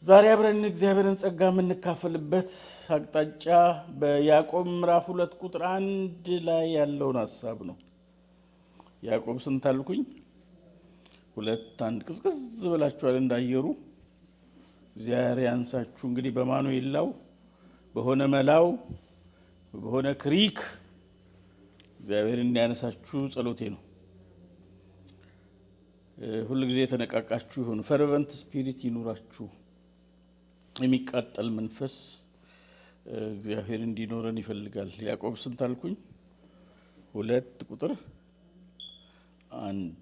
ዛሬ አብረን እግዚአብሔርን ጸጋ የምንካፈልበት አቅጣጫ በያዕቆብ ምዕራፍ ሁለት ቁጥር አንድ ላይ ያለውን ሀሳብ ነው። ያዕቆብ ስንት አልኩኝ? ሁለት አንድ ቅዝቅዝ ብላችኋል እንዳየሩ። እግዚአብሔር ያንሳችሁ። እንግዲህ በማኑኤል ላው በሆነ መላው በሆነ ክሪክ እግዚአብሔር እንዲያነሳችሁ ጸሎቴ ነው። ሁል ጊዜ የተነቃቃችሁ ይሁን። ፈርቨንት ስፒሪት ይኑራችሁ። የሚቃጠል መንፈስ እግዚአብሔር እንዲኖረን ይፈልጋል። ያዕቆብ ስንት አልኩኝ? ሁለት ቁጥር አንድ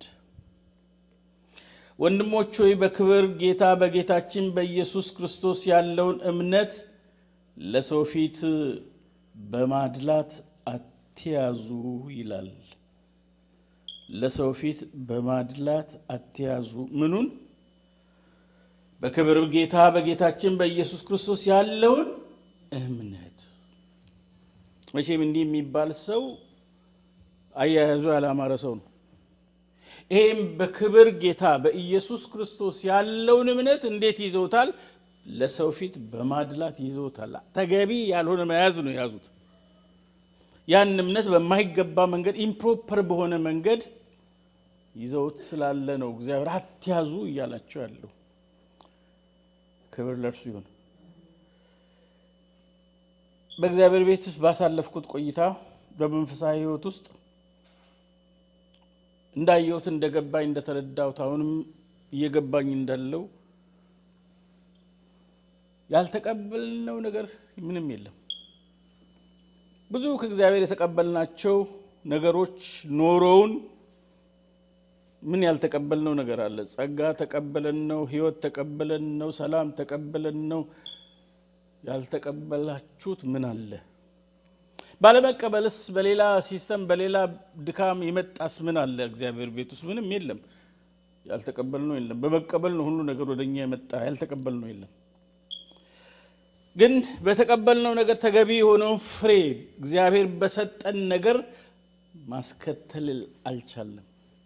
ወንድሞች ሆይ በክብር ጌታ በጌታችን በኢየሱስ ክርስቶስ ያለውን እምነት ለሰው ፊት በማድላት አትያዙ ይላል። ለሰው ፊት በማድላት አትያዙ። ምኑን? በክብር ጌታ በጌታችን በኢየሱስ ክርስቶስ ያለውን እምነት። መቼም እንዲህ የሚባል ሰው አያያዙ ያላማረ ሰው ነው። ይሄም በክብር ጌታ በኢየሱስ ክርስቶስ ያለውን እምነት እንዴት ይዘውታል? ለሰው ፊት በማድላት ይዘውታል። ተገቢ ያልሆነ መያዝ ነው የያዙት። ያን እምነት በማይገባ መንገድ ኢምፕሮፐር በሆነ መንገድ ይዘውት ስላለ ነው እግዚአብሔር አትያዙ እያላቸው ያለው። ክብር ለእርሱ ይሁን። በእግዚአብሔር ቤት ውስጥ ባሳለፍኩት ቆይታ በመንፈሳዊ ሕይወት ውስጥ እንዳየሁት እንደገባኝ እንደተረዳሁት አሁንም እየገባኝ እንዳለው ያልተቀበልነው ነገር ምንም የለም። ብዙ ከእግዚአብሔር የተቀበልናቸው ነገሮች ኖረውን ምን ያልተቀበልነው ነገር አለ? ጸጋ ተቀበለን ነው፣ ሕይወት ተቀበለን ነው፣ ሰላም ተቀበለን ነው። ያልተቀበላችሁት ምን አለ? ባለመቀበልስ በሌላ ሲስተም በሌላ ድካም የመጣስ ምን አለ? እግዚአብሔር ቤት ውስጥ ምንም የለም። ያልተቀበልነው የለም። በመቀበል ነው ሁሉ ነገር ወደኛ የመጣ። ያልተቀበልነው የለም። ግን በተቀበልነው ነገር ተገቢ የሆነውን ፍሬ እግዚአብሔር በሰጠን ነገር ማስከተል አልቻለም።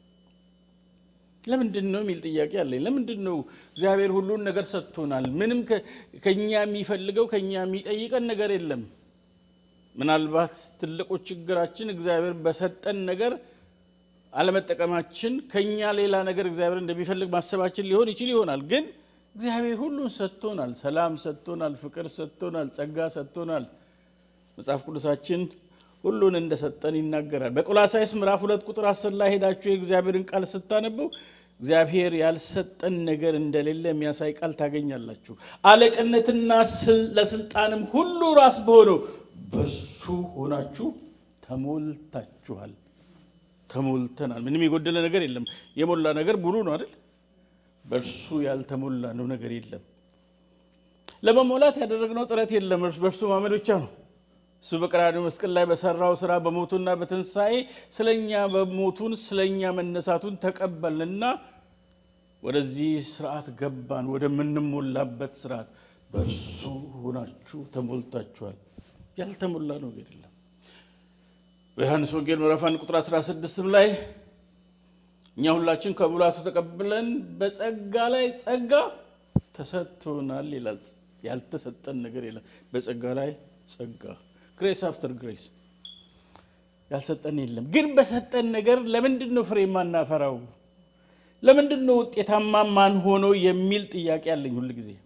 ለምንድን ነው የሚል ጥያቄ አለኝ። ለምንድን ነው እግዚአብሔር ሁሉን ነገር ሰጥቶናል? ምንም ከኛ የሚፈልገው ከኛ የሚጠይቀን ነገር የለም። ምናልባት ትልቁ ችግራችን እግዚአብሔር በሰጠን ነገር አለመጠቀማችን፣ ከኛ ሌላ ነገር እግዚአብሔር እንደሚፈልግ ማሰባችን ሊሆን ይችል ይሆናል። ግን እግዚአብሔር ሁሉን ሰጥቶናል። ሰላም ሰጥቶናል፣ ፍቅር ሰጥቶናል፣ ጸጋ ሰጥቶናል። መጽሐፍ ቅዱሳችን ሁሉን እንደሰጠን ይናገራል። በቆላሳይስ ምዕራፍ ሁለት ቁጥር አስር ላይ ሄዳችሁ የእግዚአብሔርን ቃል ስታነበው እግዚአብሔር ያልሰጠን ነገር እንደሌለ የሚያሳይ ቃል ታገኛላችሁ። አለቅነትና ለስልጣንም ሁሉ ራስ በሆነው በእርሱ ሆናችሁ ተሞልታችኋል። ተሞልተናል። ምንም የጎደለ ነገር የለም። የሞላ ነገር ሙሉ ነው አይደል? በእርሱ ያልተሞላ ነው ነገር የለም። ለመሞላት ያደረግነው ጥረት የለም። በእርሱ ማመን ብቻ ነው። እሱ በቀራንዮ መስቀል ላይ በሰራው ስራ በሞቱና በትንሣኤ ስለኛ በሞቱን ስለኛ መነሳቱን ተቀበልንና ወደዚህ ስርዓት ገባን፣ ወደምንሞላበት ስርዓት። በእርሱ ሆናችሁ ተሞልታችኋል። ያልተሞላ ነው ነገር የለም። በዮሐንስ ወንጌል ምዕራፍ አንድ ቁጥር 16 ላይ እኛ ሁላችን ከሙላቱ ተቀብለን በጸጋ ላይ ጸጋ ተሰጥቶናል ይላል። ያልተሰጠን ነገር የለም። በጸጋ ላይ ጸጋ ግሬስ አፍተር ግሬስ ያልሰጠን የለም። ግን በሰጠን ነገር ለምንድን ነው ፍሬ የማናፈራው? ለምንድን ነው ውጤታማ ማን ሆኖ የሚል ጥያቄ አለኝ ሁል ጊዜ።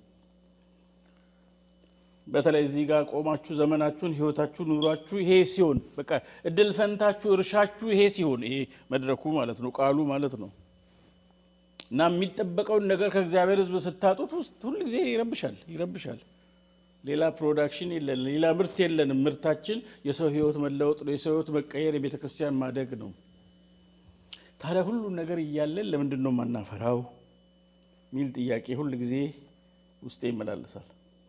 በተለይ እዚህ ጋር ቆማችሁ ዘመናችሁን፣ ህይወታችሁ፣ ኑሯችሁ ይሄ ሲሆን በቃ እድል ፈንታችሁ፣ እርሻችሁ ይሄ ሲሆን ይሄ መድረኩ ማለት ነው ቃሉ ማለት ነው እና የሚጠበቀውን ነገር ከእግዚአብሔር ሕዝብ ስታጡት ውስጥ ሁል ጊዜ ይረብሻል ይረብሻል። ሌላ ፕሮዳክሽን የለን፣ ሌላ ምርት የለንም። ምርታችን የሰው ህይወት መለወጥ ነው፣ የሰው ህይወት መቀየር፣ የቤተ ክርስቲያን ማደግ ነው። ታዲያ ሁሉን ነገር እያለን ለምንድን ነው የማናፈራው የሚል ጥያቄ ሁል ጊዜ ውስጤ ይመላለሳል።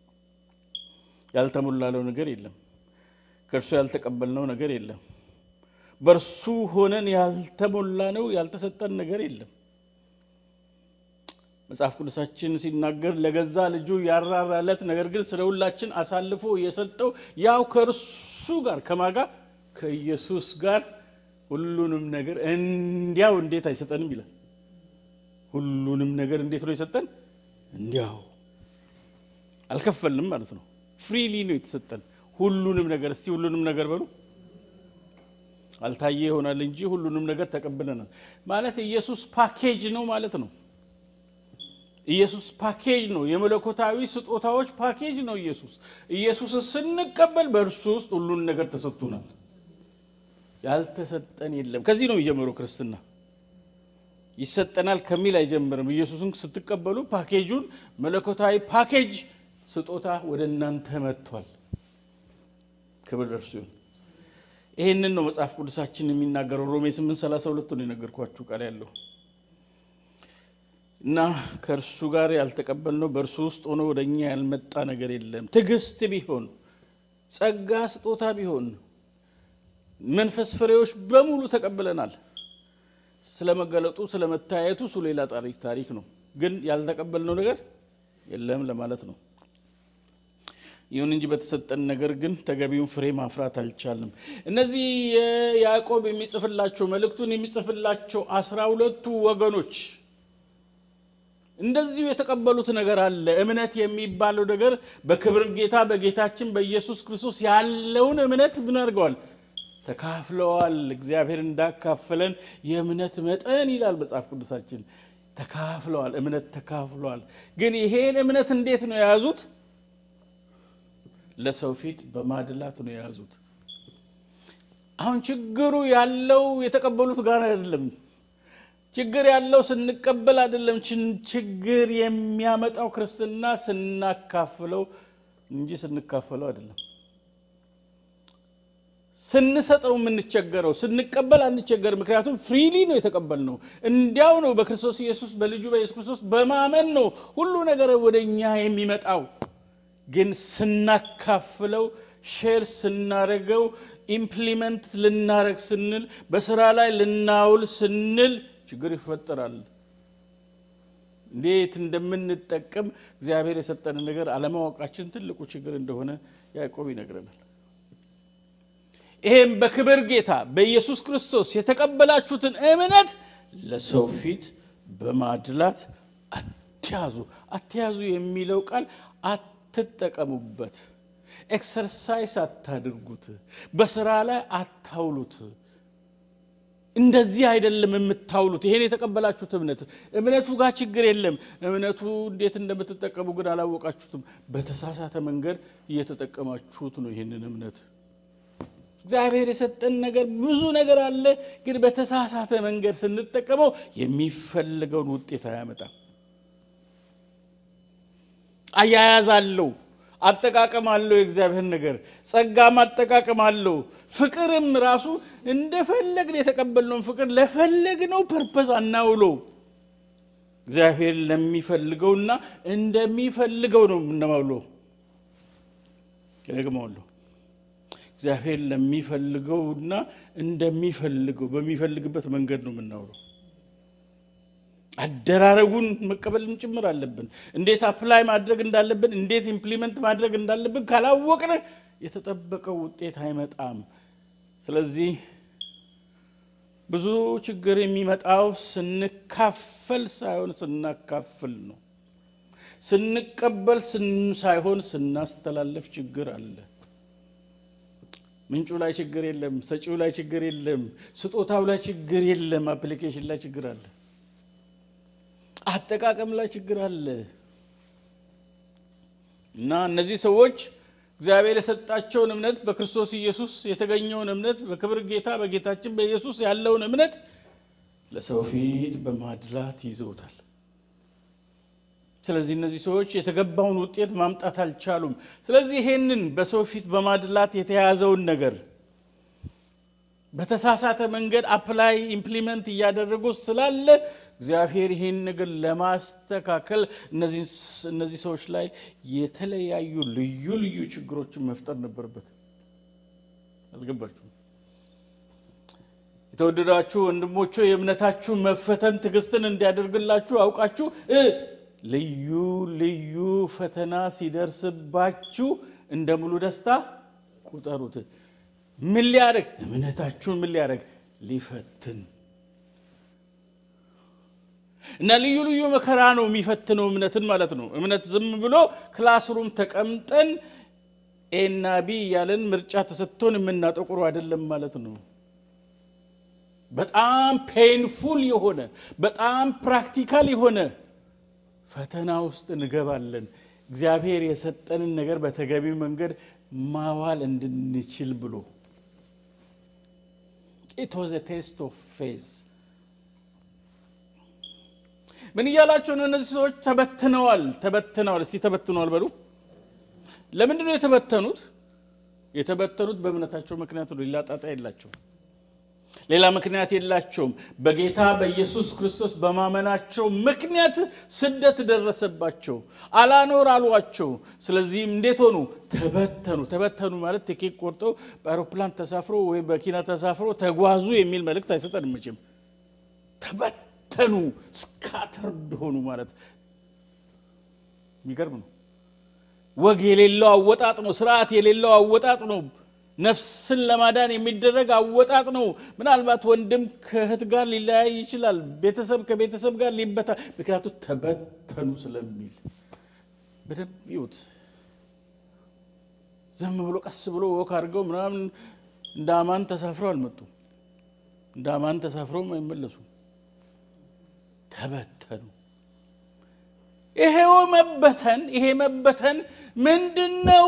ያልተሞላለው ነገር የለም። ከእርሱ ያልተቀበልነው ነገር የለም። በእርሱ ሆነን ያልተሞላ ነው ያልተሰጠን ነገር የለም። መጽሐፍ ቅዱሳችን ሲናገር ለገዛ ልጁ ያራራለት ነገር ግን ስለ ሁላችን አሳልፎ የሰጠው ያው ከእርሱ ጋር ከማጋ ከኢየሱስ ጋር ሁሉንም ነገር እንዲያው እንዴት አይሰጠንም ይላል። ሁሉንም ነገር እንዴት ነው የሰጠን? እንዲያው አልከፈልንም ማለት ነው። ፍሪሊ ነው የተሰጠን ሁሉንም ነገር። እስቲ ሁሉንም ነገር በሉ። አልታየ ይሆናል እንጂ ሁሉንም ነገር ተቀብለናል ማለት ኢየሱስ ፓኬጅ ነው ማለት ነው። ኢየሱስ ፓኬጅ ነው። የመለኮታዊ ስጦታዎች ፓኬጅ ነው ኢየሱስ። ኢየሱስን ስንቀበል በእርሱ ውስጥ ሁሉን ነገር ተሰጥቶናል። ያልተሰጠን የለም። ከዚህ ነው የሚጀምረው ክርስትና። ይሰጠናል ከሚል አይጀምርም። ኢየሱስን ስትቀበሉ ፓኬጁን መለኮታዊ ፓኬጅ ስጦታ ወደ እናንተ መጥቷል። ክብር ለእርሱ ይሁን። ይህንን ነው መጽሐፍ ቅዱሳችን የሚናገረው። ሮሜ 8፥32 ነው የነገርኳችሁ ቃል ያለው እና ከእርሱ ጋር ያልተቀበልነው በእርሱ ውስጥ ሆኖ ወደ እኛ ያልመጣ ነገር የለም። ትዕግስት ቢሆን ጸጋ ስጦታ ቢሆን መንፈስ ፍሬዎች በሙሉ ተቀብለናል። ስለመገለጡ ስለመታየቱ እሱ ሌላ ታሪክ ታሪክ ነው። ግን ያልተቀበልነው ነገር የለም ለማለት ነው። ይሁን እንጂ በተሰጠን ነገር ግን ተገቢውን ፍሬ ማፍራት አልቻልንም። እነዚህ ያዕቆብ የሚጽፍላቸው መልእክቱን የሚጽፍላቸው አስራ ሁለቱ ወገኖች እንደዚሁ የተቀበሉት ነገር አለ። እምነት የሚባለው ነገር በክብር ጌታ በጌታችን በኢየሱስ ክርስቶስ ያለውን እምነት ምን አድርገዋል? ተካፍለዋል። እግዚአብሔር እንዳካፈለን የእምነት መጠን ይላል መጽሐፍ ቅዱሳችን። ተካፍለዋል፣ እምነት ተካፍለዋል። ግን ይሄን እምነት እንዴት ነው የያዙት? ለሰው ፊት በማድላት ነው የያዙት። አሁን ችግሩ ያለው የተቀበሉት ጋር አይደለም። ችግር ያለው ስንቀበል አይደለም። ችግር የሚያመጣው ክርስትና ስናካፍለው እንጂ ስንካፈለው አይደለም። ስንሰጠው የምንቸገረው ስንቀበል አንቸገር። ምክንያቱም ፍሪሊ ነው የተቀበልነው። እንዲያው ነው በክርስቶስ ኢየሱስ በልጁ በኢየሱስ ክርስቶስ በማመን ነው ሁሉ ነገር ወደ እኛ የሚመጣው። ግን ስናካፍለው ሼር ስናደርገው ኢምፕሊመንት ልናደርግ ስንል በስራ ላይ ልናውል ስንል ችግር ይፈጠራል። እንዴት እንደምንጠቀም እግዚአብሔር የሰጠንን ነገር አለማወቃችን ትልቁ ችግር እንደሆነ ያዕቆብ ይነግረናል። ይሄም በክብር ጌታ በኢየሱስ ክርስቶስ የተቀበላችሁትን እምነት ለሰው ፊት በማድላት አትያዙ። አትያዙ የሚለው ቃል አትጠቀሙበት፣ ኤክሰርሳይስ አታድርጉት፣ በስራ ላይ አታውሉት። እንደዚህ አይደለም የምታውሉት። ይሄን የተቀበላችሁት እምነት እምነቱ ጋር ችግር የለም። እምነቱ እንዴት እንደምትጠቀሙ ግን አላወቃችሁትም። በተሳሳተ መንገድ እየተጠቀማችሁት ነው ይህንን እምነት እግዚአብሔር የሰጠን ነገር ብዙ ነገር አለ፣ ግን በተሳሳተ መንገድ ስንጠቀመው የሚፈልገውን ውጤት አያመጣም። አያያዝ አለው፣ አጠቃቀም አለው። የእግዚአብሔር ነገር ጸጋም አጠቃቀም አለው። ፍቅርም ራሱ እንደፈለግን የተቀበልነውን ፍቅር ለፈለግነው ፐርፐዝ አናውለው። እግዚአብሔር ለሚፈልገውና እንደሚፈልገው ነው የምናውለው። ደግመዋለሁ እግዚአብሔር ለሚፈልገውና እንደሚፈልገው በሚፈልግበት መንገድ ነው የምናውለው። አደራረጉን መቀበልን ጭምር አለብን። እንዴት አፕላይ ማድረግ እንዳለብን፣ እንዴት ኢምፕሊመንት ማድረግ እንዳለብን ካላወቅን የተጠበቀው ውጤት አይመጣም። ስለዚህ ብዙ ችግር የሚመጣው ስንካፈል ሳይሆን ስናካፍል ነው። ስንቀበል ሳይሆን ስናስተላለፍ ችግር አለ። ምንጩ ላይ ችግር የለም። ሰጪው ላይ ችግር የለም። ስጦታው ላይ ችግር የለም። አፕሊኬሽን ላይ ችግር አለ። አጠቃቀም ላይ ችግር አለ እና እነዚህ ሰዎች እግዚአብሔር የሰጣቸውን እምነት በክርስቶስ ኢየሱስ የተገኘውን እምነት በክብር ጌታ በጌታችን በኢየሱስ ያለውን እምነት ለሰው ፊት በማድላት ይዘውታል። ስለዚህ እነዚህ ሰዎች የተገባውን ውጤት ማምጣት አልቻሉም። ስለዚህ ይሄንን በሰው ፊት በማድላት የተያዘውን ነገር በተሳሳተ መንገድ አፕላይ ኢምፕሊመንት እያደረጉ ስላለ እግዚአብሔር ይህን ነገር ለማስተካከል እነዚህ ሰዎች ላይ የተለያዩ ልዩ ልዩ ችግሮችን መፍጠር ነበረበት። አልገባችሁም? የተወደዳችሁ ወንድሞቹ የእምነታችሁ መፈተን ትዕግስትን እንዲያደርግላችሁ አውቃችሁ ልዩ ልዩ ፈተና ሲደርስባችሁ እንደ ሙሉ ደስታ ቁጠሩት። ምን ሊያደርግ? እምነታችሁን ምን ሊያደርግ? ሊፈትን እና ልዩ ልዩ መከራ ነው የሚፈትነው እምነትን ማለት ነው። እምነት ዝም ብሎ ክላስሩም ተቀምጠን ኤና ቢ እያለን ምርጫ ተሰጥቶን የምናጠቁሩ አይደለም ማለት ነው። በጣም ፔንፉል የሆነ በጣም ፕራክቲካል የሆነ ፈተና ውስጥ እንገባለን። እግዚአብሔር የሰጠንን ነገር በተገቢው መንገድ ማዋል እንድንችል ብሎ ኢት ዋዝ ኤ ቴስት ኦፍ ፌዝ። ምን እያላቸው ነው? እነዚህ ሰዎች ተበትነዋል፣ ተበትነዋል። እስቲ ተበትነዋል በሉ። ለምንድን ነው የተበተኑት? የተበተኑት በእምነታቸው ምክንያት ነው። ሌላ ጣጣ የላቸውም። ሌላ ምክንያት የላቸውም። በጌታ በኢየሱስ ክርስቶስ በማመናቸው ምክንያት ስደት ደረሰባቸው። አላኖር አሏቸው። ስለዚህም እንዴት ሆኑ? ተበተኑ። ተበተኑ ማለት ቲኬት ቆርጠው በአውሮፕላን ተሳፍሮ ወይም በኪና ተሳፍሮ ተጓዙ የሚል መልእክት አይሰጠንም መቼም። ተበተኑ፣ ስካተርድ ሆኑ ማለት የሚገርም ነው። ወግ የሌለው አወጣጥ ነው። ስርዓት የሌለው አወጣጥ ነው። ነፍስን ለማዳን የሚደረግ አወጣጥ ነው። ምናልባት ወንድም ከእህት ጋር ሊለያይ ይችላል። ቤተሰብ ከቤተሰብ ጋር ሊበታ፣ ምክንያቱም ተበተኑ ስለሚል በደንብ ይዩት። ዝም ብሎ ቀስ ብሎ ወክ አድርገው ምናምን እንደ አማን ተሳፍረው አልመጡም። እንደ አማን ተሳፍረውም አይመለሱም። ተበተኑ። ይሄው መበተን ይሄ መበተን ምንድን ነው?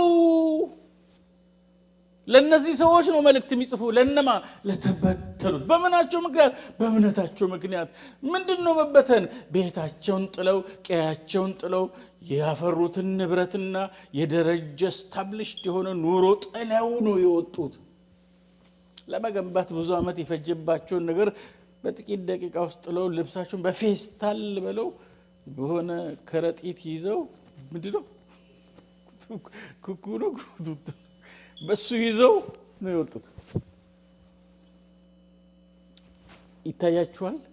ለእነዚህ ሰዎች ነው መልእክት የሚጽፉ። ለነማ? ለተበተኑት። በምናቸው ምክንያት? በእምነታቸው ምክንያት። ምንድን ነው መበተን? ቤታቸውን ጥለው ቀያቸውን ጥለው ያፈሩትን ንብረትና የደረጀ ስታብሊሽድ የሆነ ኑሮ ጥለው ነው የወጡት። ለመገንባት ብዙ ዓመት የፈጀባቸውን ነገር በጥቂት ደቂቃ ውስጥ ጥለው ልብሳቸውን በፌስታል ብለው በሆነ ከረጢት ይዘው ምንድን ነው ኩኩ ነው በሱ ይዘው ነው የወጡት። ይታያችኋል።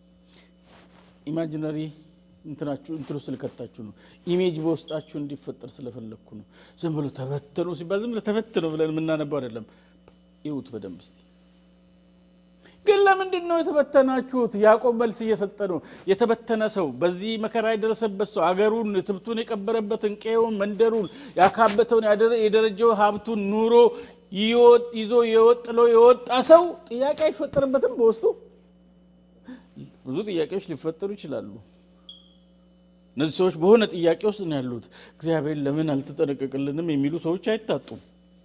ኢማጂነሪ እንትናችሁ እንትኑ ስለከታችሁ ነው። ኢሜጅ በውስጣችሁ እንዲፈጠር ስለፈለግኩ ነው። ዝም ብሎ ተበተኑ ሲባል ዝም ብሎ ተበተኑ ብለን የምናነባው አይደለም። ይሁት በደንብ እስቲ ግን ለምንድን ነው የተበተናችሁት? ያዕቆብ መልስ እየሰጠ ነው። የተበተነ ሰው በዚህ መከራ የደረሰበት ሰው አገሩን፣ ትብቱን የቀበረበትን ቀዬውን፣ መንደሩን ያካበተውን የደረጀው ሀብቱን ኑሮ ይዞ የወጥለው የወጣ ሰው ጥያቄ አይፈጠርበትም። በውስጡ ብዙ ጥያቄዎች ሊፈጠሩ ይችላሉ። እነዚህ ሰዎች በሆነ ጥያቄ ውስጥ ነው ያሉት። እግዚአብሔር ለምን አልተጠነቀቅልንም የሚሉ ሰዎች አይታጡም።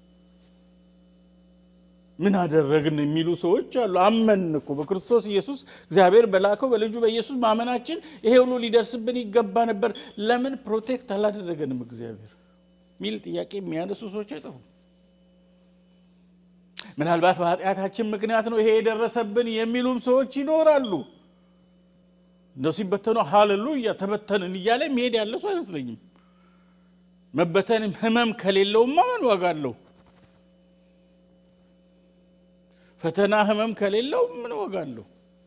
ምን አደረግን የሚሉ ሰዎች አሉ። አመን እኮ በክርስቶስ ኢየሱስ እግዚአብሔር በላከው በልጁ በኢየሱስ ማመናችን ይሄ ሁሉ ሊደርስብን ይገባ ነበር። ለምን ፕሮቴክት አላደረገንም እግዚአብሔር ሚል ጥያቄ የሚያነሱ ሰዎች አይጠፉም። ምናልባት በኃጢአታችን ምክንያት ነው ይሄ የደረሰብን የሚሉም ሰዎች ይኖራሉ። እንደው ሲበተኑ ሃሌሉያ ተበተንን እያለ መሄድ ያለ ሰው አይመስለኝም። መበተን ህመም ከሌለውማ ምን ዋጋ አለው? ፈተና ህመም ከሌለው ምን ዋጋ አለው?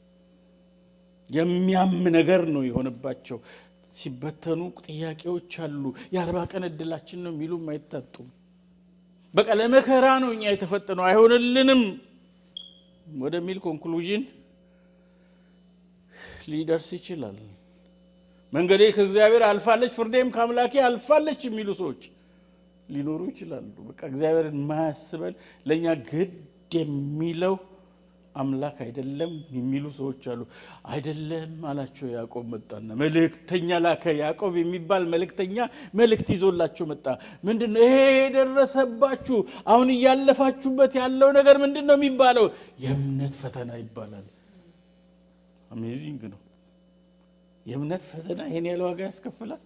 የሚያም ነገር ነው የሆነባቸው። ሲበተኑ ጥያቄዎች አሉ። የአርባ ቀን እድላችን ነው የሚሉም አይታጡም። በቃ ለመከራ ነው እኛ የተፈጠነው አይሆንልንም ወደሚል ኮንክሉዥን ሊደርስ ይችላል። መንገዴ ከእግዚአብሔር አልፋለች፣ ፍርዴም ከአምላኬ አልፋለች የሚሉ ሰዎች ሊኖሩ ይችላሉ። በቃ እግዚአብሔርን ማያስበን ለእኛ ግድ የሚለው አምላክ አይደለም የሚሉ ሰዎች አሉ። አይደለም አላቸው። ያዕቆብ መጣና መልእክተኛ ላከ። ያዕቆብ የሚባል መልእክተኛ መልእክት ይዞላቸው መጣ። ምንድን ነው ይሄ የደረሰባችሁ አሁን እያለፋችሁበት ያለው ነገር ምንድን ነው የሚባለው? የእምነት ፈተና ይባላል። አሜዚንግ ነው። የእምነት ፈተና ይሄን ያለ ዋጋ ያስከፍላል።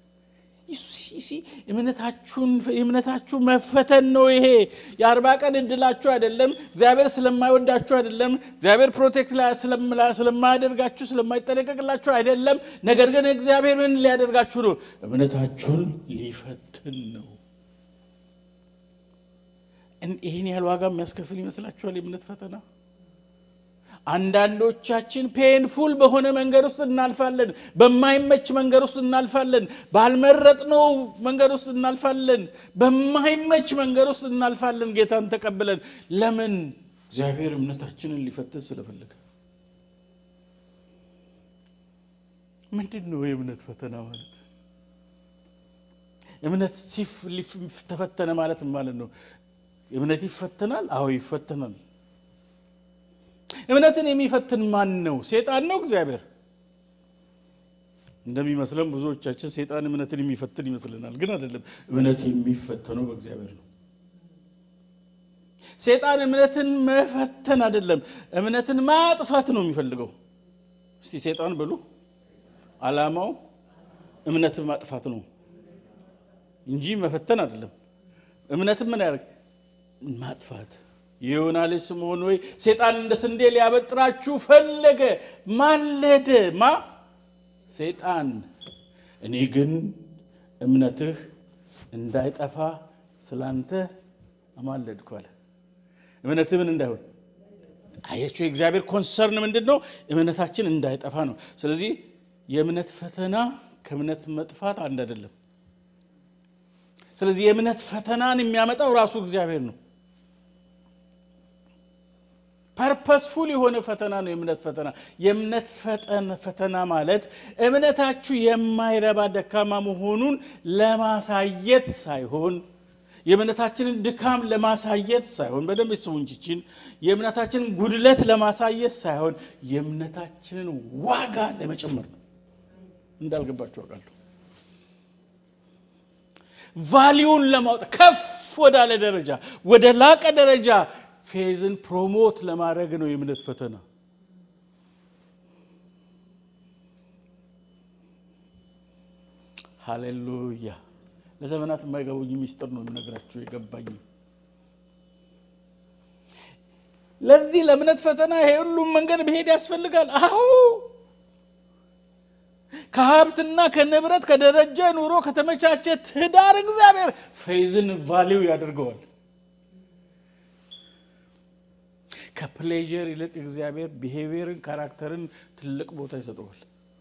እምነታችሁ መፈተን ነው። ይሄ የአርባ ቀን እድላችሁ አይደለም። እግዚአብሔር ስለማይወዳችሁ አይደለም። እግዚአብሔር ፕሮቴክት ስለማያደርጋችሁ ስለማይጠነቀቅላችሁ አይደለም። ነገር ግን እግዚአብሔር ምን ሊያደርጋችሁ ነው? እምነታችሁን ሊፈትን ነው። ይህን ያህል ዋጋ የሚያስከፍል ይመስላችኋል? የእምነት ፈተና አንዳንዶቻችን ፔንፉል በሆነ መንገድ ውስጥ እናልፋለን። በማይመች መንገድ ውስጥ እናልፋለን። ባልመረጥነው መንገድ ውስጥ እናልፋለን። በማይመች መንገድ ውስጥ እናልፋለን። ጌታን ተቀብለን ለምን? እግዚአብሔር እምነታችንን ሊፈትን ስለፈለገ። ምንድን ነው የእምነት ፈተና ማለት? እምነት ተፈተነ ማለት ማለት ነው። እምነት ይፈተናል? አዎ ይፈተናል። እምነትን የሚፈትን ማን ነው? ሴጣን ነው? እግዚአብሔር? እንደሚመስለን ብዙዎቻችን ሴጣን እምነትን የሚፈትን ይመስለናል፣ ግን አይደለም። እምነት የሚፈተነው በእግዚአብሔር ነው። ሴጣን እምነትን መፈተን አይደለም፣ እምነትን ማጥፋት ነው የሚፈልገው። እስቲ ሴጣን ብሉ። ዓላማው እምነትን ማጥፋት ነው እንጂ መፈተን አይደለም። እምነትን ምን ያደርግ ማጥፋት። የዮና ልጅ ስምዖን ወይ ሴጣን እንደ ስንዴ ሊያበጥራችሁ ፈለገ፣ ማለደ። ማ ሴጣን። እኔ ግን እምነትህ እንዳይጠፋ ስላንተ አማለድኩ አለ። እምነትህ ምን እንዳይሆን አያችሁ። የእግዚአብሔር ኮንሰርን ምንድን ነው? እምነታችን እንዳይጠፋ ነው። ስለዚህ የእምነት ፈተና ከእምነት መጥፋት አንድ አይደለም። ስለዚህ የእምነት ፈተናን የሚያመጣው ራሱ እግዚአብሔር ነው። ፐርፐስፉል የሆነ ፈተና ነው የእምነት ፈተና። የእምነት ፈተና ማለት እምነታችሁ የማይረባ ደካማ መሆኑን ለማሳየት ሳይሆን የእምነታችንን ድካም ለማሳየት ሳይሆን በደንብ ስሙ እንጂችን የእምነታችንን ጉድለት ለማሳየት ሳይሆን የእምነታችንን ዋጋ ለመጨመር ነው። እንዳልገባችሁ አውቃለሁ። ቫሊዩን ለማውጣት ከፍ ወዳለ ደረጃ ወደ ላቀ ደረጃ ፌዝን ፕሮሞት ለማድረግ ነው የእምነት ፈተና። ሃሌሉያ! ለዘመናት የማይገቡኝ ሚስጥር ነው የምነግራችሁ የገባኝ። ለዚህ ለእምነት ፈተና ይሄ ሁሉም መንገድ መሄድ ያስፈልጋል። አዎ ከሀብትና ከንብረት ከደረጀ ኑሮ ከተመቻቸ ትዳር እግዚአብሔር ፌዝን ቫሊው ያደርገዋል። ከፕሌዥር ይልቅ እግዚአብሔር ቢሄቪየርን ካራክተርን ትልቅ ቦታ ይሰጠዋል።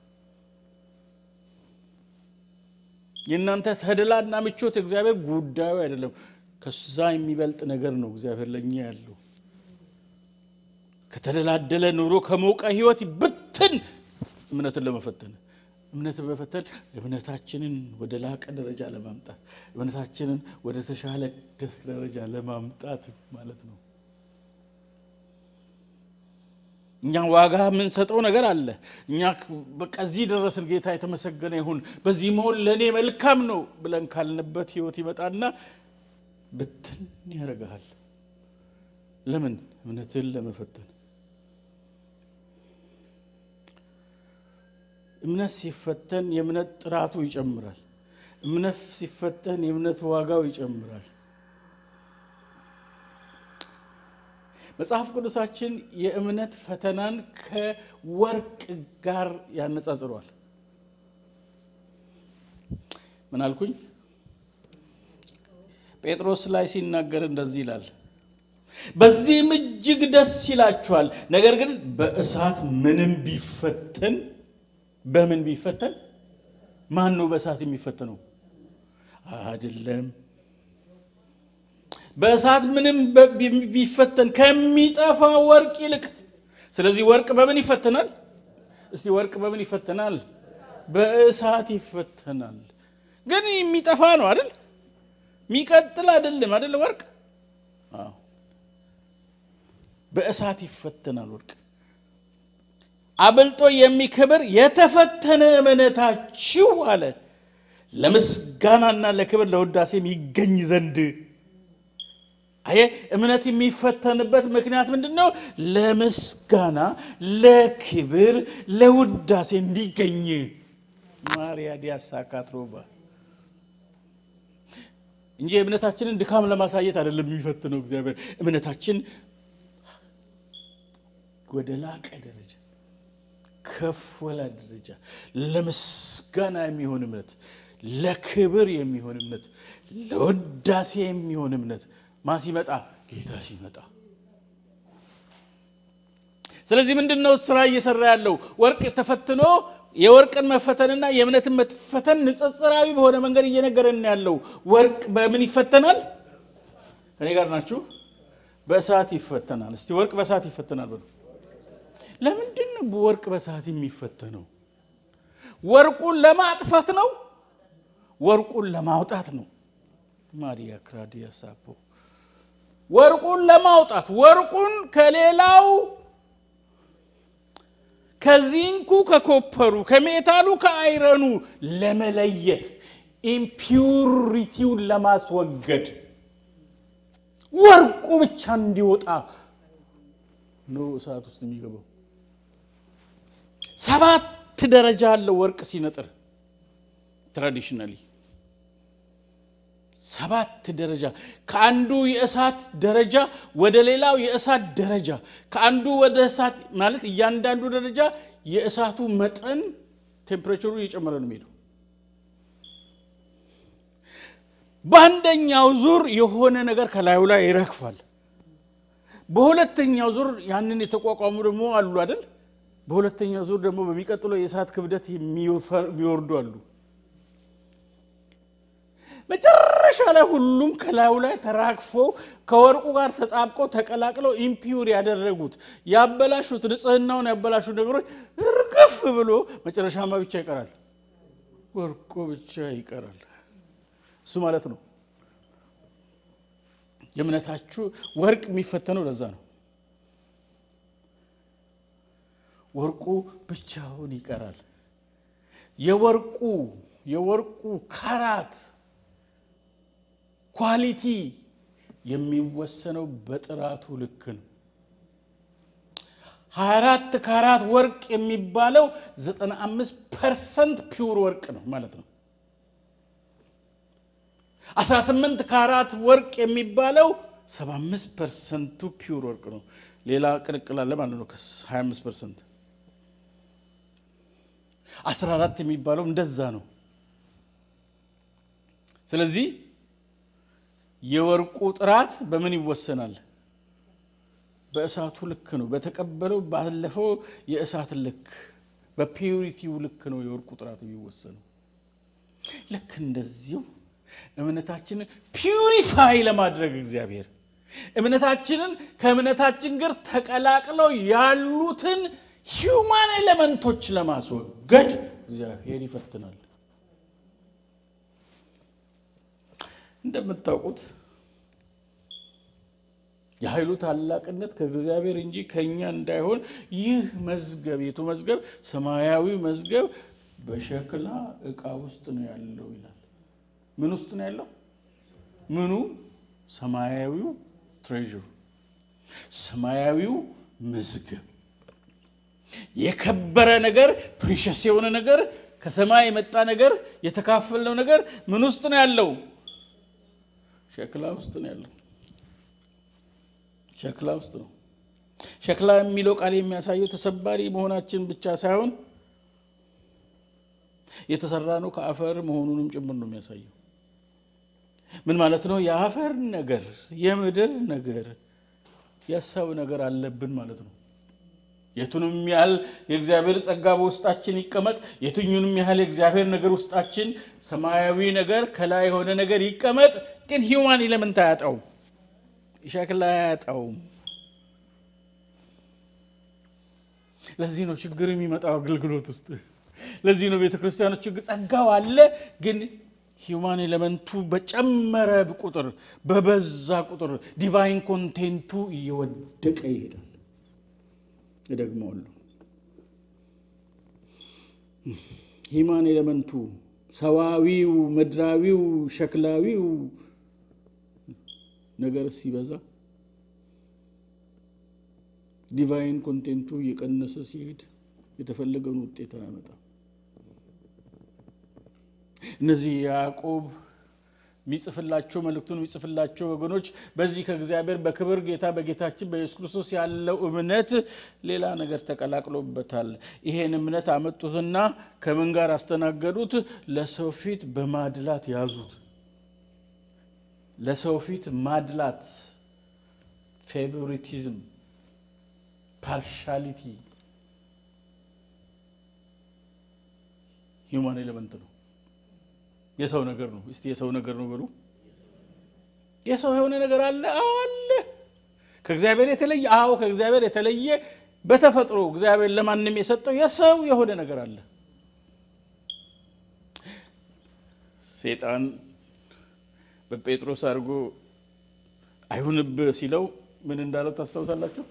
የእናንተ ተድላና ምቾት እግዚአብሔር ጉዳዩ አይደለም። ከዛ የሚበልጥ ነገር ነው እግዚአብሔር ለእኛ ያለው። ከተደላደለ ኑሮ ከሞቀ ሕይወት ብትን እምነትን ለመፈተን እምነትን በፈተን እምነታችንን ወደ ላቀ ደረጃ ለማምጣት እምነታችንን ወደ ተሻለ ደረጃ ለማምጣት ማለት ነው። እኛ ዋጋ የምንሰጠው ነገር አለ። እኛ በቃ እዚህ ደረስን፣ ጌታ የተመሰገነ ይሁን፣ በዚህ መሆን ለእኔ መልካም ነው ብለን ካልንበት ህይወት ይመጣና ብትን ያደርግሃል። ለምን? እምነትን ለመፈተን። እምነት ሲፈተን የእምነት ጥራቱ ይጨምራል። እምነት ሲፈተን የእምነት ዋጋው ይጨምራል። መጽሐፍ ቅዱሳችን የእምነት ፈተናን ከወርቅ ጋር ያነጻጽሯል። ምን አልኩኝ? ጴጥሮስ ላይ ሲናገር እንደዚህ ይላል፣ በዚህም እጅግ ደስ ይላችኋል። ነገር ግን በእሳት ምንም ቢፈተን በምን ቢፈተን? ማን ነው በእሳት የሚፈተነው? አይደለም በእሳት ምንም ቢፈተን ከሚጠፋ ወርቅ ይልቅ። ስለዚህ ወርቅ በምን ይፈተናል? እስቲ ወርቅ በምን ይፈተናል? በእሳት ይፈተናል። ግን የሚጠፋ ነው አይደል? የሚቀጥል አይደለም አይደል? ወርቅ በእሳት ይፈተናል። ወርቅ አብልጦ የሚከብር የተፈተነ እምነታችሁ አለ ለምስጋናና ለክብር ለውዳሴም ይገኝ ዘንድ አየ እምነት የሚፈተንበት ምክንያት ምንድን ነው? ለምስጋና ለክብር ለውዳሴ እንዲገኝ ማርያ ዲያሳ ካትሮባ እንጂ የእምነታችንን ድካም ለማሳየት አይደለም የሚፈትነው እግዚአብሔር። እምነታችን ወደ ላቀ ደረጃ ከፍ ወላ ደረጃ ለምስጋና የሚሆን እምነት፣ ለክብር የሚሆን እምነት፣ ለውዳሴ የሚሆን እምነት ማ ሲመጣ ጌታ ሲመጣ። ስለዚህ ምንድን ነው ስራ እየሰራ ያለው? ወርቅ ተፈትኖ የወርቅን መፈተንና የእምነትን መፈተን ንጽጽራዊ በሆነ መንገድ እየነገረን ያለው። ወርቅ በምን ይፈተናል? እኔ ጋር ናችሁ? በእሳት ይፈተናል። እስቲ ወርቅ በእሳት ይፈተናል በሉ። ለምንድን ነው ወርቅ በእሳት የሚፈተነው? ወርቁን ለማጥፋት ነው? ወርቁን ለማውጣት ነው። ማሪያ ክራዲያ ሳፖ ወርቁን ለማውጣት ወርቁን ከሌላው ከዚንኩ ከኮፐሩ ከሜታሉ ከአይረኑ ለመለየት ኢምፒውሪቲውን ለማስወገድ ወርቁ ብቻ እንዲወጣ ነው እሳት ውስጥ የሚገባው። ሰባት ደረጃ አለው ወርቅ ሲነጥር ትራዲሽናሊ ሰባት ደረጃ ከአንዱ የእሳት ደረጃ ወደ ሌላው የእሳት ደረጃ ከአንዱ ወደ እሳት ማለት እያንዳንዱ ደረጃ የእሳቱ መጠን ቴምፕሬቸሩ እየጨመረ ነው የሚሄደው። በአንደኛው ዙር የሆነ ነገር ከላዩ ላይ ይረግፋል። በሁለተኛው ዙር ያንን የተቋቋሙ ደግሞ አሉ አይደል? በሁለተኛው ዙር ደግሞ በሚቀጥለው የእሳት ክብደት የሚወርዱ አሉ። መጨረሻ ላይ ሁሉም ከላዩ ላይ ተራግፈው ከወርቁ ጋር ተጣብቀው ተቀላቅለው ኢምፒውር ያደረጉት ያበላሹት ንጽህናውን ያበላሹት ነገሮች እርግፍ ብሎ መጨረሻማ ብቻ ይቀራል፣ ወርቁ ብቻ ይቀራል። እሱ ማለት ነው የእምነታችሁ ወርቅ የሚፈተነው ለዛ ነው። ወርቁ ብቻውን ይቀራል። የወርቁ የወርቁ ካራት ኳሊቲ የሚወሰነው በጥራቱ ልክ ነው። 24 ካራት ወርቅ የሚባለው 95 ፐርሰንት ፒውር ወርቅ ነው ማለት ነው። 18 ካራት ወርቅ የሚባለው 75 ፐርሰንቱ ፒውር ወርቅ ነው። ሌላ ቅልቅል አለ ማለት ነው። 25 ፐርሰንት 14 የሚባለው እንደዛ ነው። ስለዚህ የወርቁ ጥራት በምን ይወሰናል? በእሳቱ ልክ ነው። በተቀበለው ባለፈው የእሳት ልክ በፒዩሪቲው ልክ ነው የወርቁ ጥራት የሚወሰነው። ልክ እንደዚሁ እምነታችንን ፒዩሪፋይ ለማድረግ እግዚአብሔር እምነታችንን ከእምነታችን ጋር ተቀላቅለው ያሉትን ሂውማን ኤሌመንቶች ለማስወገድ እግዚአብሔር ይፈትናል። እንደምታውቁት የኃይሉ ታላቅነት ከእግዚአብሔር እንጂ ከእኛ እንዳይሆን ይህ መዝገብ የቱ መዝገብ? ሰማያዊ መዝገብ በሸክላ ዕቃ ውስጥ ነው ያለው ይላል። ምን ውስጥ ነው ያለው? ምኑ? ሰማያዊው ትሬዥር፣ ሰማያዊው መዝገብ፣ የከበረ ነገር፣ ፕሪሸስ የሆነ ነገር፣ ከሰማይ የመጣ ነገር፣ የተካፈልነው ነገር ምን ውስጥ ነው ያለው? ሸክላ ውስጥ ነው ያለው። ሸክላ ውስጥ ነው። ሸክላ የሚለው ቃል የሚያሳየው ተሰባሪ መሆናችን ብቻ ሳይሆን የተሰራ ነው ከአፈር መሆኑንም ጭምር ነው የሚያሳየው። ምን ማለት ነው? የአፈር ነገር፣ የምድር ነገር፣ የሰው ነገር አለብን ማለት ነው። የቱንም ያህል የእግዚአብሔር ጸጋ በውስጣችን ይቀመጥ፣ የትኙንም ያህል የእግዚአብሔር ነገር ውስጣችን ሰማያዊ ነገር ከላይ የሆነ ነገር ይቀመጥ፣ ግን ሂውማን ኤሌመንት አያጣውም፣ ሸክላ አያጣውም። ለዚህ ነው ችግር የሚመጣው አገልግሎት ውስጥ። ለዚህ ነው ቤተ ክርስቲያኖች ችግር ጸጋው አለ፣ ግን ሂውማን ኤሌመንቱ በጨመረ ቁጥር በበዛ ቁጥር ዲቫይን ኮንቴንቱ እየወደቀ ይሄዳል። እደግመዋለሁ። ሂማን ኤሌመንቱ ሰዋዊው፣ ምድራዊው፣ ሸክላዊው ነገር ሲበዛ ዲቫይን ኮንቴንቱ እየቀነሰ ሲሄድ የተፈለገውን ውጤት አያመጣም። እነዚህ ያዕቆብ የሚጽፍላቸው መልእክቱን የሚጽፍላቸው ወገኖች በዚህ ከእግዚአብሔር በክብር ጌታ በጌታችን በኢየሱስ ክርስቶስ ያለው እምነት ሌላ ነገር ተቀላቅሎበታል። ይሄን እምነት አመጡትና ከምን ጋር አስተናገዱት? ለሰው ፊት በማድላት ያዙት። ለሰው ፊት ማድላት፣ ፌቮሪቲዝም፣ ፓርሻሊቲ ሂውማን ኤሌመንት ነው። የሰው ነገር ነው። እስቲ የሰው ነገር ነው በሉ። የሰው የሆነ ነገር አለ? አዎ አለ። ከእግዚአብሔር የተለየ አዎ፣ ከእግዚአብሔር የተለየ በተፈጥሮ እግዚአብሔር ለማንም የሰጠው የሰው የሆነ ነገር አለ። ሴጣን በጴጥሮስ አድርጎ አይሁንብህ ሲለው ምን እንዳለው ታስታውሳላችሁ?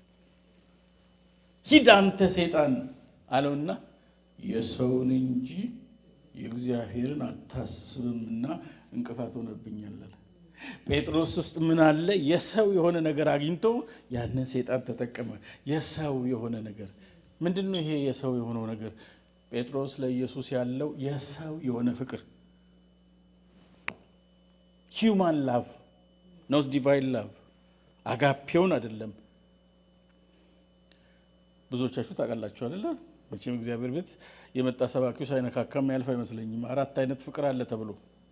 ሂድ አንተ ሴጣን አለውና የሰውን እንጂ የእግዚአብሔርን አታስብምና እንቅፋት ሆነብኛል። ጴጥሮስ ውስጥ ምን አለ? የሰው የሆነ ነገር አግኝቶ ያንን ሴጣን ተጠቀመ። የሰው የሆነ ነገር ምንድን ነው? ይሄ የሰው የሆነው ነገር ጴጥሮስ ለኢየሱስ ያለው የሰው የሆነ ፍቅር ሂውማን ላቭ ኖት ዲቫይን ላቭ አጋፔውን አይደለም። ብዙዎቻችሁ ታውቃላችሁ አይደለ? መቼም እግዚአብሔር ቤት የመጣ ሰባኪው ሳይነካካም ያልፍ አይመስለኝም። አራት አይነት ፍቅር አለ ተብሎ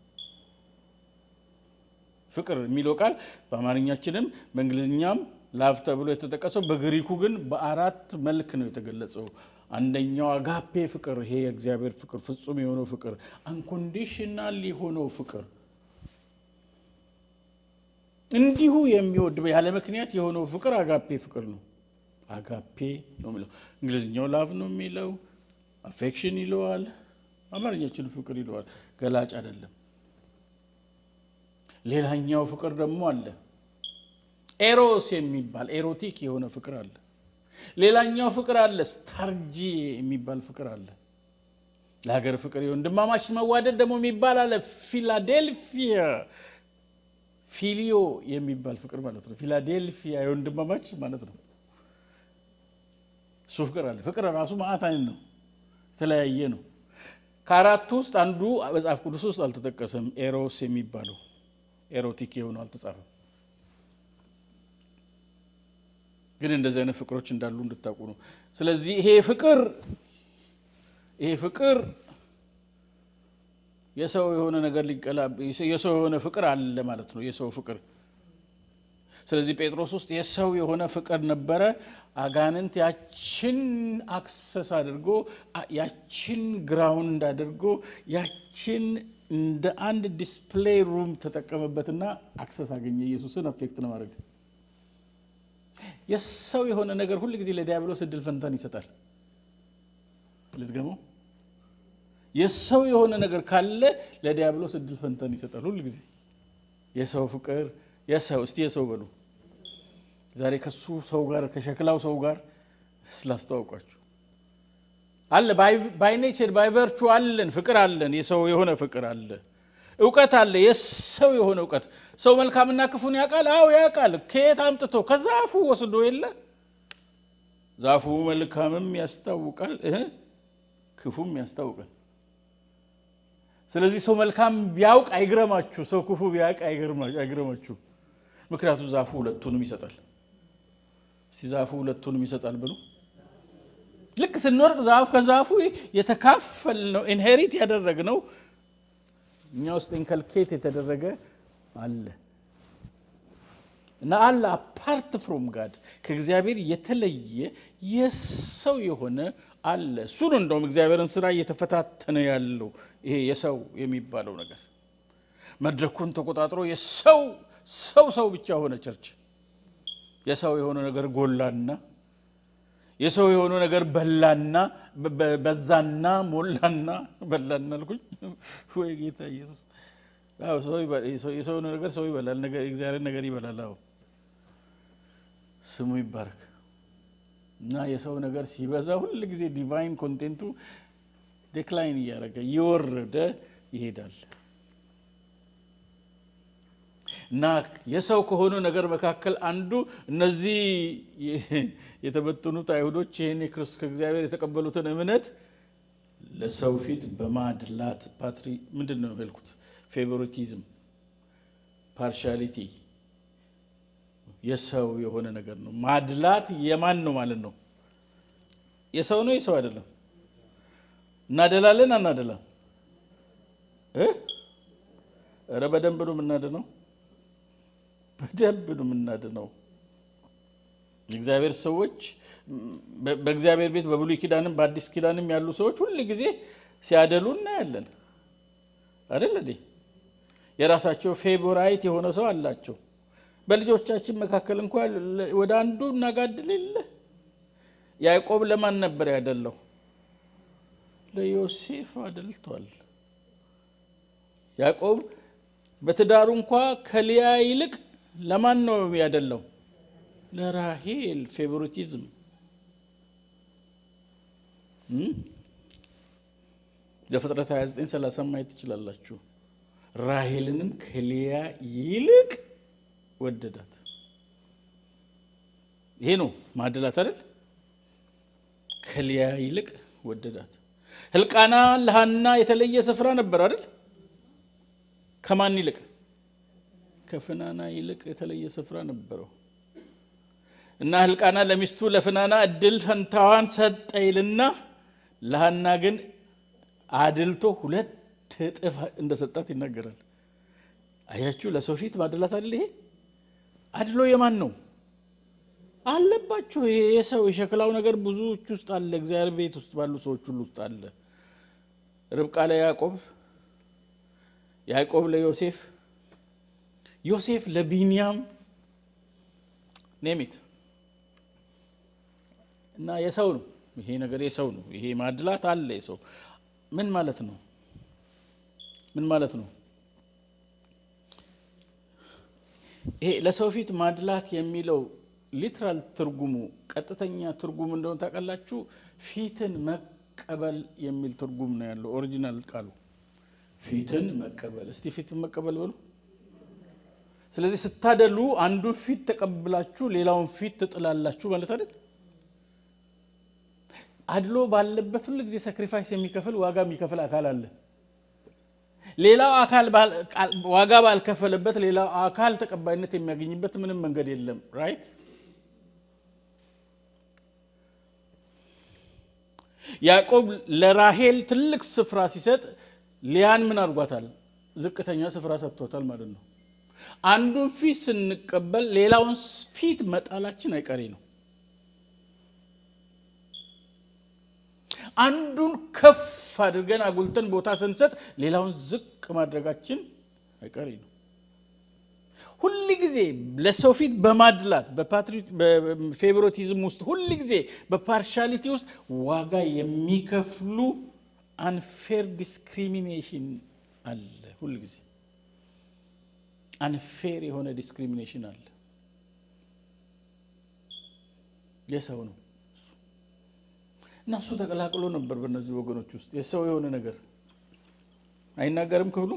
ፍቅር የሚለው ቃል በአማርኛችንም በእንግሊዝኛም ላቭ ተብሎ የተጠቀሰው በግሪኩ ግን በአራት መልክ ነው የተገለጸው። አንደኛው አጋፔ ፍቅር፣ ይሄ የእግዚአብሔር ፍቅር ፍጹም የሆነው ፍቅር፣ አንኮንዲሽናል የሆነው ፍቅር እንዲሁ የሚወድ ያለ ምክንያት የሆነው ፍቅር አጋፔ ፍቅር ነው። አጋፔ ነው የሚለው እንግሊዝኛው ላቭ ነው የሚለው አፌክሽን ይለዋል። አማርኛችን ፍቅር ይለዋል። ገላጭ አይደለም። ሌላኛው ፍቅር ደግሞ አለ ኤሮስ የሚባል ኤሮቲክ የሆነ ፍቅር አለ። ሌላኛው ፍቅር አለ ስታርጂ የሚባል ፍቅር አለ። ለሀገር ፍቅር የወንድማማች መዋደድ ደግሞ የሚባል አለ። ፊላዴልፊያ ፊሊዮ የሚባል ፍቅር ማለት ነው። ፊላዴልፊያ የወንድማማች ማለት ነው። እሱ ፍቅር አለ። ፍቅር ራሱ ማዕት አይነት ነው፣ የተለያየ ነው። ከአራቱ ውስጥ አንዱ መጽሐፍ ቅዱስ ውስጥ አልተጠቀሰም። ኤሮስ የሚባለው ኤሮቲክ የሆነው አልተጻፈም። ግን እንደዚህ አይነት ፍቅሮች እንዳሉ እንድታውቁ ነው። ስለዚህ ይሄ ፍቅር ይሄ ፍቅር የሰው የሆነ ነገር ሊቀላ የሰው የሆነ ፍቅር አለ ማለት ነው። የሰው ፍቅር ስለዚህ ጴጥሮስ ውስጥ የሰው የሆነ ፍቅር ነበረ። አጋንንት ያችን አክሰስ አድርጎ ያችን ግራውንድ አድርጎ ያችን እንደ አንድ ዲስፕሌይ ሩም ተጠቀመበትና አክሰስ አገኘ ኢየሱስን አፌክት ለማድረግ። የሰው የሆነ ነገር ሁል ጊዜ ለዲያብሎስ እድል ፈንታን ይሰጣል። ልድገመው። የሰው የሆነ ነገር ካለ ለዲያብሎስ እድል ፈንታን ይሰጣል ሁል ጊዜ። የሰው ፍቅር የሰው እስቲ የሰው በሉ። ዛሬ ከሱ ሰው ጋር ከሸክላው ሰው ጋር ስላስተዋውቋችሁ አለ ባይ ኔቸር ባይ ቨርቹ አለን ፍቅር አለን። የሰው የሆነ ፍቅር አለ። እውቀት አለ። የሰው የሆነ እውቀት ሰው መልካምና ክፉን ያውቃል። አዎ ያውቃል። ከየት አምጥቶ ከዛፉ ወስዶ የለ ዛፉ መልካምም ያስታውቃል እህ ክፉም ያስታውቃል። ስለዚህ ሰው መልካም ቢያውቅ አይግረማችሁ፣ ሰው ክፉ ቢያውቅ አይግረማችሁ። ምክንያቱም ዛፉ ሁለቱንም ይሰጣል። እስቲ ዛፉ ሁለቱንም ይሰጣል ብሎ ልክ ስንወርቅ ዛፉ ከዛፉ የተካፈል ነው ኢንሄሪት ያደረግ ነው እኛ ውስጥ ኢንከልኬት የተደረገ አለ እና አለ አፓርት ፍሮም ጋድ ከእግዚአብሔር የተለየ የሰው የሆነ አለ። እሱ ነው እንደውም እግዚአብሔርን ስራ እየተፈታተነ ያለው ይሄ የሰው የሚባለው ነገር መድረኩን ተቆጣጥሮ የሰው ሰው ሰው ብቻ ሆነ። ቸርች የሰው የሆነ ነገር ጎላና የሰው የሆነ ነገር በላና በዛና ሞላና በላና አልኩኝ ወይ ጌታ ኢየሱስ። የሰው ነገር ሰው ይበላል፣ እግዚአብሔር ነገር ይበላል። አዎ ስሙ ይባረክ። እና የሰው ነገር ሲበዛ ሁል ጊዜ ዲቫይን ኮንቴንቱ ዴክላይን እያደረገ እየወረደ ይሄዳል። እና የሰው ከሆኑ ነገር መካከል አንዱ እነዚህ የተበተኑት አይሁዶች ይህን ከእግዚአብሔር የተቀበሉትን እምነት ለሰው ፊት በማድላት ፓትሪ ምንድን ነው ያልኩት? ፌቮሪቲዝም፣ ፓርሻሊቲ የሰው የሆነ ነገር ነው። ማድላት የማን ነው ማለት ነው? የሰው ነው የሰው አይደለም? እናደላለን አናደላም? ኧረ በደንብ ነው የምናድነው በደንብ ነው የምናድነው። የእግዚአብሔር ሰዎች በእግዚአብሔር ቤት በብሉይ ኪዳንም በአዲስ ኪዳንም ያሉ ሰዎች ሁል ጊዜ ሲያደሉ እናያለን አይደል እንዴ? የራሳቸው ፌቮራይት የሆነ ሰው አላቸው። በልጆቻችን መካከል እንኳ ወደ አንዱ እናጋድል የለ። ያዕቆብ ለማን ነበር ያደለው? ለዮሴፍ አደልቷል። ያዕቆብ በትዳሩ እንኳ ከልያ ይልቅ ለማን ነው ያደለው? ለራሄል ፌቮሪቲዝም ዘፍጥረት 29 30 ማየት ትችላላችሁ። ራሄልንም ከልያ ይልቅ ወደዳት። ይሄ ነው ማደላት አይደል? ከልያ ይልቅ ወደዳት። ህልቃና ለሃና የተለየ ስፍራ ነበር አይደል? ከማን ይልቅ? ከፍናና ይልቅ የተለየ ስፍራ ነበረው እና ህልቃና ለሚስቱ ለፍናና እድል ፈንታዋን ሰጠ ይልና ለሃና ግን አድልቶ ሁለት እጥፍ እንደሰጣት ይናገራል። አያችሁ፣ ለሰው ፊት ማደላት አይደል? ይሄ አድሎ የማን ነው? አለባችሁ። ይሄ የሰው የሸክላው ነገር ብዙዎች ውስጥ አለ። እግዚአብሔር ቤት ውስጥ ባሉ ሰዎች ሁሉ ውስጥ አለ። ርብቃ ለያዕቆብ፣ ያዕቆብ ለዮሴፍ፣ ዮሴፍ ለቢንያም ኔሚት እና የሰው ነው ይሄ ነገር የሰው ነው። ይሄ ማድላት አለ። የሰው ምን ማለት ነው? ምን ማለት ነው? ይሄ ለሰው ፊት ማድላት የሚለው ሊትራል ትርጉሙ ቀጥተኛ ትርጉም እንደሆነ ታውቃላችሁ። ፊትን መቀበል የሚል ትርጉም ነው ያለው ኦሪጂናል ቃሉ ፊትን መቀበል። እስቲ ፊትን መቀበል በሉ። ስለዚህ ስታደሉ አንዱን ፊት ተቀብላችሁ ሌላውን ፊት ትጥላላችሁ ማለት አይደል? አድሎ ባለበት ሁሉ ጊዜ ሳክሪፋይስ የሚከፍል ዋጋ የሚከፍል አካል አለ። ሌላው አካል ዋጋ ባልከፈለበት ሌላው አካል ተቀባይነት የሚያገኝበት ምንም መንገድ የለም። ራይት ያዕቆብ ለራሄል ትልቅ ስፍራ ሲሰጥ ሊያን ምን አድርጓታል? ዝቅተኛ ስፍራ ሰጥቶታል ማለት ነው። አንዱን ፊት ስንቀበል ሌላውን ፊት መጣላችን አይቀሬ ነው። አንዱን ከፍ አድርገን አጉልተን ቦታ ስንሰጥ ሌላውን ዝቅ ማድረጋችን አይቀሬ ነው። ሁል ጊዜ ለሰው ፊት በማድላት በፌቮሪቲዝም ውስጥ ሁል ጊዜ በፓርሻሊቲ ውስጥ ዋጋ የሚከፍሉ አንፌር ዲስክሪሚኔሽን አለ። ሁል ጊዜ አንፌር የሆነ ዲስክሪሚኔሽን አለ። የሰው ነው እና እሱ ተቀላቅሎ ነበር በእነዚህ ወገኖች ውስጥ የሰው የሆነ ነገር አይናገርም ክፍሉ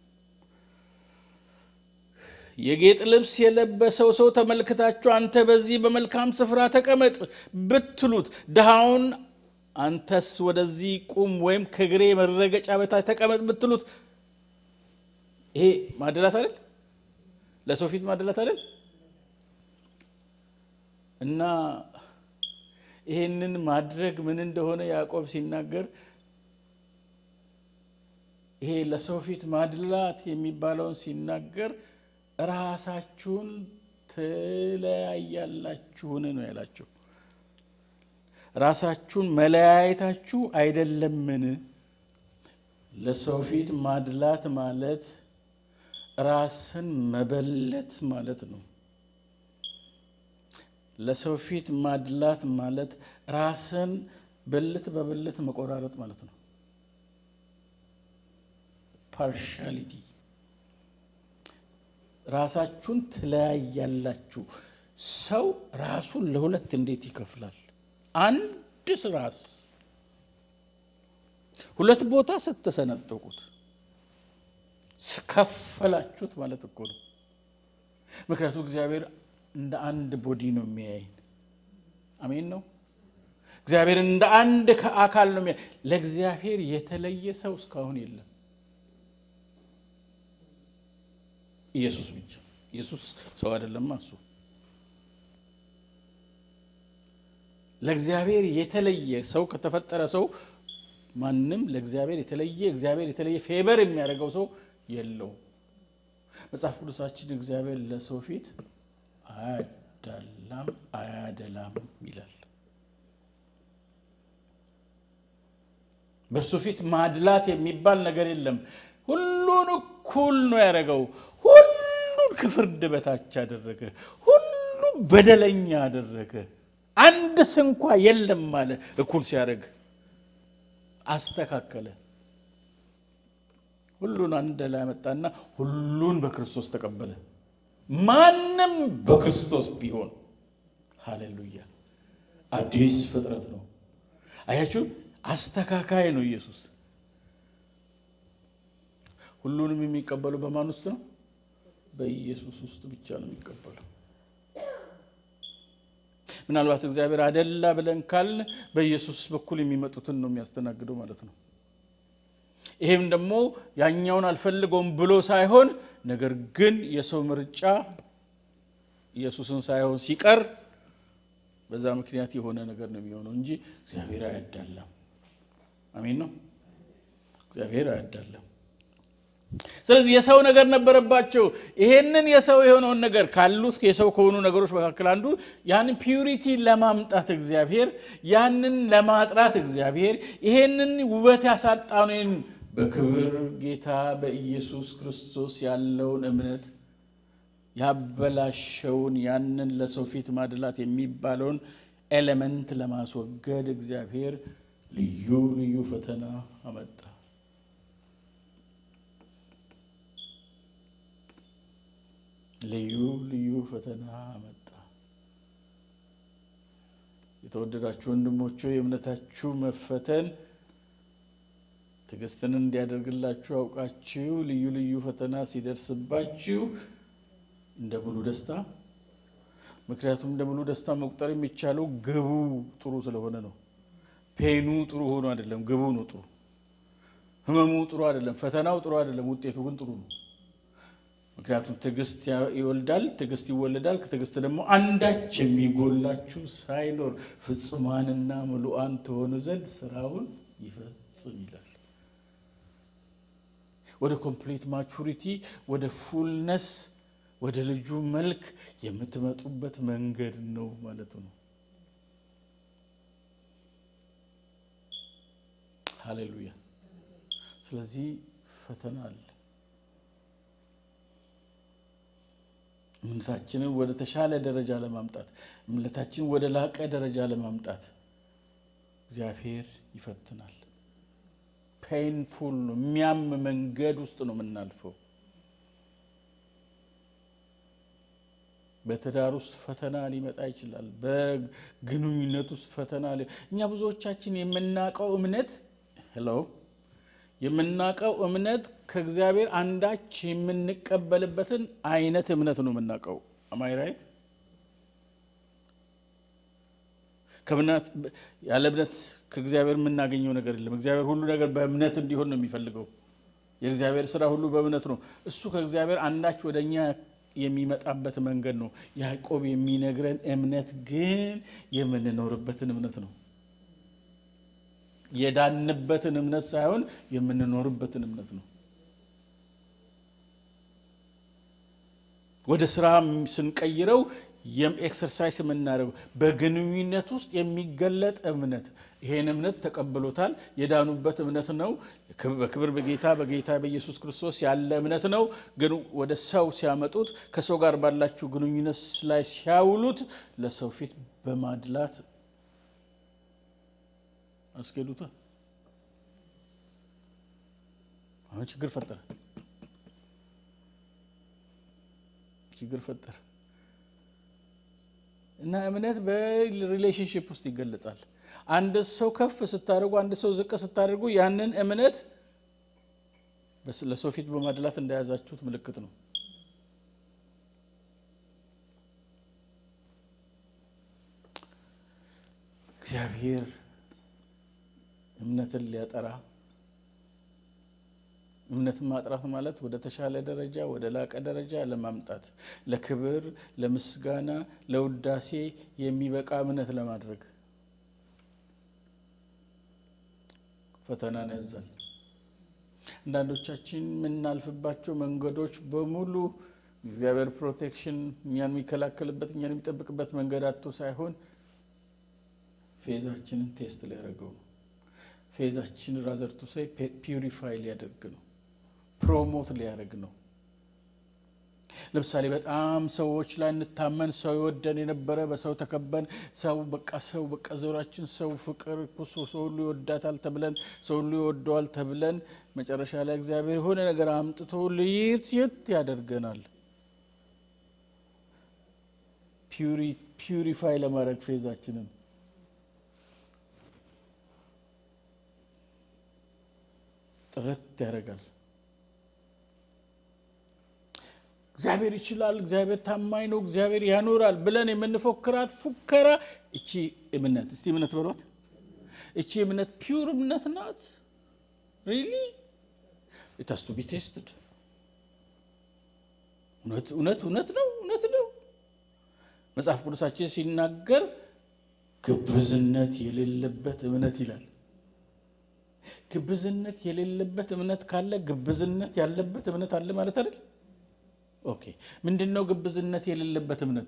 የጌጥ ልብስ የለበሰው ሰው ተመልክታችሁ አንተ በዚህ በመልካም ስፍራ ተቀመጥ ብትሉት፣ ድሃውን አንተስ ወደዚህ ቁም ወይም ከእግሬ መረገጫ በታች ተቀመጥ ብትሉት፣ ይሄ ማደላት አይደል? ለሰው ፊት ማደላት አይደል? እና ይሄንን ማድረግ ምን እንደሆነ ያዕቆብ ሲናገር ይሄ ለሰው ፊት ማድላት የሚባለውን ሲናገር ራሳችሁን ትለያያላችሁን ነው ያላቸው። ራሳችሁን መለያየታችሁ አይደለምን? ለሰው ፊት ማድላት ማለት ራስን መበለት ማለት ነው። ለሰው ፊት ማድላት ማለት ራስን ብልት በብልት መቆራረጥ ማለት ነው። ፓርሻሊቲ ራሳችሁን ትለያያላችሁ። ሰው ራሱን ለሁለት እንዴት ይከፍላል? አንድ ራስ ሁለት ቦታ ስትሰነጠቁት ስከፈላችሁት ማለት እኮ ነው። ምክንያቱም እግዚአብሔር እንደ አንድ ቦዲ ነው የሚያይን። አሜን ነው። እግዚአብሔር እንደ አንድ አካል ነው የሚያይ። ለእግዚአብሔር የተለየ ሰው እስካሁን የለም። ኢየሱስ ብቻ። ኢየሱስ ሰው አይደለም። እሱ ለእግዚአብሔር የተለየ ሰው ከተፈጠረ ሰው ማንም ለእግዚአብሔር የተለየ እግዚአብሔር የተለየ ፌበር የሚያደርገው ሰው የለው። መጽሐፍ ቅዱሳችን እግዚአብሔር ለሰው ፊት አያዳላም አያደላም ይላል። በእርሱ ፊት ማድላት የሚባል ነገር የለም። ሁሉን እኩል ነው ያደረገው። ሁሉን ከፍርድ በታች አደረገ። ሁሉ በደለኛ አደረገ። አንድ ስንኳ የለም አለ። እኩል ሲያደርግ አስተካከለ። ሁሉን አንድ ላይ ያመጣና ሁሉን በክርስቶስ ተቀበለ። ማንም በክርስቶስ ቢሆን ሃሌሉያ አዲስ ፍጥረት ነው። አያችሁ፣ አስተካካይ ነው ኢየሱስ። ሁሉንም የሚቀበለው በማን ውስጥ ነው? በኢየሱስ ውስጥ ብቻ ነው የሚቀበለው። ምናልባት እግዚአብሔር አደላ ብለን ካልን በኢየሱስ በኩል የሚመጡትን ነው የሚያስተናግደው ማለት ነው። ይሄም ደግሞ ያኛውን አልፈልገውም ብሎ ሳይሆን ነገር ግን የሰው ምርጫ ኢየሱስን ሳይሆን ሲቀር በዛ ምክንያት የሆነ ነገር ነው የሚሆነው እንጂ እግዚአብሔር አያዳላም። አሜን ነው። እግዚአብሔር አያዳላም። ስለዚህ የሰው ነገር ነበረባቸው። ይሄንን የሰው የሆነውን ነገር ካሉት የሰው ከሆኑ ነገሮች መካከል አንዱ ያንን ፒዩሪቲ ለማምጣት እግዚአብሔር ያንን ለማጥራት እግዚአብሔር ይሄንን ውበት ያሳጣንን በክብር ጌታ በኢየሱስ ክርስቶስ ያለውን እምነት ያበላሸውን ያንን ለሰው ፊት ማድላት የሚባለውን ኤሌመንት ለማስወገድ እግዚአብሔር ልዩ ልዩ ፈተና አመጣ። ልዩ ልዩ ፈተና አመጣ። የተወደዳችሁ ወንድሞቼ የእምነታችሁ መፈተን ትዕግስትን እንዲያደርግላችሁ አውቃችሁ ልዩ ልዩ ፈተና ሲደርስባችሁ እንደ ሙሉ ደስታ ምክንያቱም እንደ ሙሉ ደስታ መቁጠር የሚቻለው ግቡ ጥሩ ስለሆነ ነው። ፔኑ ጥሩ ሆኖ አይደለም፣ ግቡ ነው ጥሩ። ህመሙ ጥሩ አይደለም፣ ፈተናው ጥሩ አይደለም፣ ውጤቱ ግን ጥሩ ነው። ምክንያቱም ትዕግስት ይወልዳል፣ ትዕግስት ይወለዳል። ከትዕግስት ደግሞ አንዳች የሚጎላችሁ ሳይኖር ፍጹማንና ምሉዓን ትሆኑ ዘንድ ስራውን ይፈጽም ይላል። ወደ ኮምፕሊት ማቹሪቲ ወደ ፉልነስ ወደ ልጁ መልክ የምትመጡበት መንገድ ነው ማለት ነው። ሃሌሉያ። ስለዚህ ፈተና አለ። እምነታችንን ወደ ተሻለ ደረጃ ለማምጣት እምነታችንን ወደ ላቀ ደረጃ ለማምጣት እግዚአብሔር ይፈትናል። ፔንፉል ነው። የሚያም መንገድ ውስጥ ነው የምናልፈው። በትዳር ውስጥ ፈተና ሊመጣ ይችላል። በግንኙነት ውስጥ ፈተና እኛ ብዙዎቻችን የምናውቀው እምነት ሄሎ የምናውቀው እምነት ከእግዚአብሔር አንዳች የምንቀበልበትን አይነት እምነት ነው የምናውቀው። አማይ ራይት ከእምነት ያለ እምነት ከእግዚአብሔር የምናገኘው ነገር የለም። እግዚአብሔር ሁሉ ነገር በእምነት እንዲሆን ነው የሚፈልገው። የእግዚአብሔር ስራ ሁሉ በእምነት ነው። እሱ ከእግዚአብሔር አንዳች ወደ እኛ የሚመጣበት መንገድ ነው። ያዕቆብ የሚነግረን እምነት ግን የምንኖርበትን እምነት ነው። የዳንበትን እምነት ሳይሆን የምንኖርበትን እምነት ነው። ወደ ስራ ስንቀይረው ኤክሰርሳይስ የምናደርገው በግንኙነት ውስጥ የሚገለጥ እምነት ይሄን እምነት ተቀብሎታል። የዳኑበት እምነት ነው። በክብር በጌታ በጌታ በኢየሱስ ክርስቶስ ያለ እምነት ነው። ግን ወደ ሰው ሲያመጡት ከሰው ጋር ባላችሁ ግንኙነት ላይ ሲያውሉት ለሰው ፊት በማድላት አስኬዱታል። አሁን ችግር ፈጠረ ችግር ፈጠረ እና እምነት በሪሌሽንሽፕ ውስጥ ይገለጻል። አንድ ሰው ከፍ ስታደርጉ፣ አንድ ሰው ዝቅ ስታደርጉ ያንን እምነት ለሰው ፊት በማድላት እንደያዛችሁት ምልክት ነው። እግዚአብሔር እምነትን ሊያጠራ እምነትን ማጥራት ማለት ወደ ተሻለ ደረጃ ወደ ላቀ ደረጃ ለማምጣት ለክብር፣ ለምስጋና፣ ለውዳሴ የሚበቃ እምነት ለማድረግ ፈተናን ያዛል። አንዳንዶቻችን የምናልፍባቸው መንገዶች በሙሉ እግዚአብሔር ፕሮቴክሽን እኛን የሚከላከልበት እኛን የሚጠብቅበት መንገድ አቶ ሳይሆን ፌዛችንን ቴስት ሊያደርገው ነው። ፌዛችን ራዘርቱ ሳይ ፒውሪፋይ ሊያደርግ ነው ፕሮሞት ሊያደርግ ነው። ለምሳሌ በጣም ሰዎች ላይ እንታመን፣ ሰው ይወደን የነበረ በሰው ተከበን፣ ሰው በቃ ሰው በቃ ዞራችን ሰው ፍቅር እኮ ሰው ሰው ሁሉ ይወዳታል ተብለን ሰው ሁሉ ይወደዋል ተብለን መጨረሻ ላይ እግዚአብሔር የሆነ ነገር አምጥቶ ልይት የት ያደርገናል። ፒዩሪፋይ ለማድረግ ፌዛችንን ጥረት ያደርጋል። እግዚአብሔር ይችላል፣ እግዚአብሔር ታማኝ ነው፣ እግዚአብሔር ያኖራል ብለን የምንፎክራት ፉከራ እቺ እምነት እስቲ እምነት በሏት። እቺ እምነት ፒውር እምነት ናት። ሪሊ ኢታስቱ ቢ ቴስትድ እውነት እውነት እውነት ነው እውነት ነው። መጽሐፍ ቅዱሳችን ሲናገር ግብዝነት የሌለበት እምነት ይላል። ግብዝነት የሌለበት እምነት ካለ ግብዝነት ያለበት እምነት አለ ማለት አይደል? ኦኬ ምንድን ነው ግብዝነት የሌለበት እምነት?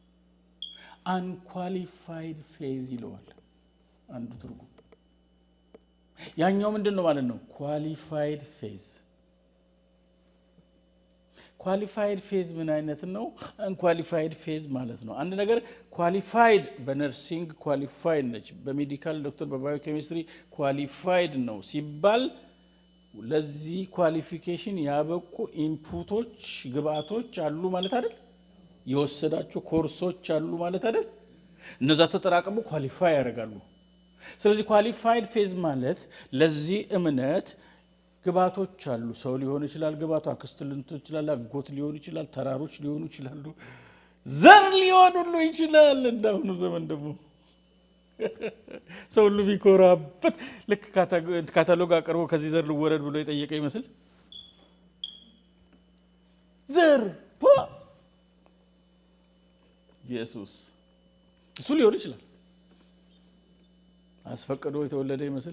አንኳሊፋይድ ፌዝ ይለዋል አንዱ ትርጉም። ያኛው ምንድን ነው ማለት ነው? ኳሊፋይድ ፌዝ። ኳሊፋይድ ፌዝ ምን አይነት ነው? አንኳሊፋይድ ፌዝ ማለት ነው አንድ ነገር ኳሊፋይድ በነርሲንግ ኳሊፋይድ ነች፣ በሜዲካል ዶክተር፣ በባዮኬሚስትሪ ኳሊፋይድ ነው ሲባል ለዚህ ኳሊፊኬሽን ያበቁ ኢንፑቶች ግብአቶች አሉ ማለት አይደል? የወሰዳቸው ኮርሶች አሉ ማለት አይደል? እነዛ ተጠራቅሙ ኳሊፋይ ያደርጋሉ። ስለዚህ ኳሊፋይድ ፌዝ ማለት ለዚህ እምነት ግብአቶች አሉ። ሰው ሊሆን ይችላል፣ ግብአቱ አክስት ሊሆን ይችላል፣ አጎት ሊሆን ይችላል፣ ተራሮች ሊሆኑ ይችላሉ፣ ዘር ሊሆን ሁሉ ይችላል። እንዳሁኑ ዘመን ደግሞ ሰው ሁሉ ቢኮራበት ልክ ካታሎግ አቅርቦ ከዚህ ዘር ልወረድ ብሎ የጠየቀ ይመስል ዘር ኢየሱስ እሱ ሊሆን ይችላል። አስፈቅዶ የተወለደ ይመስል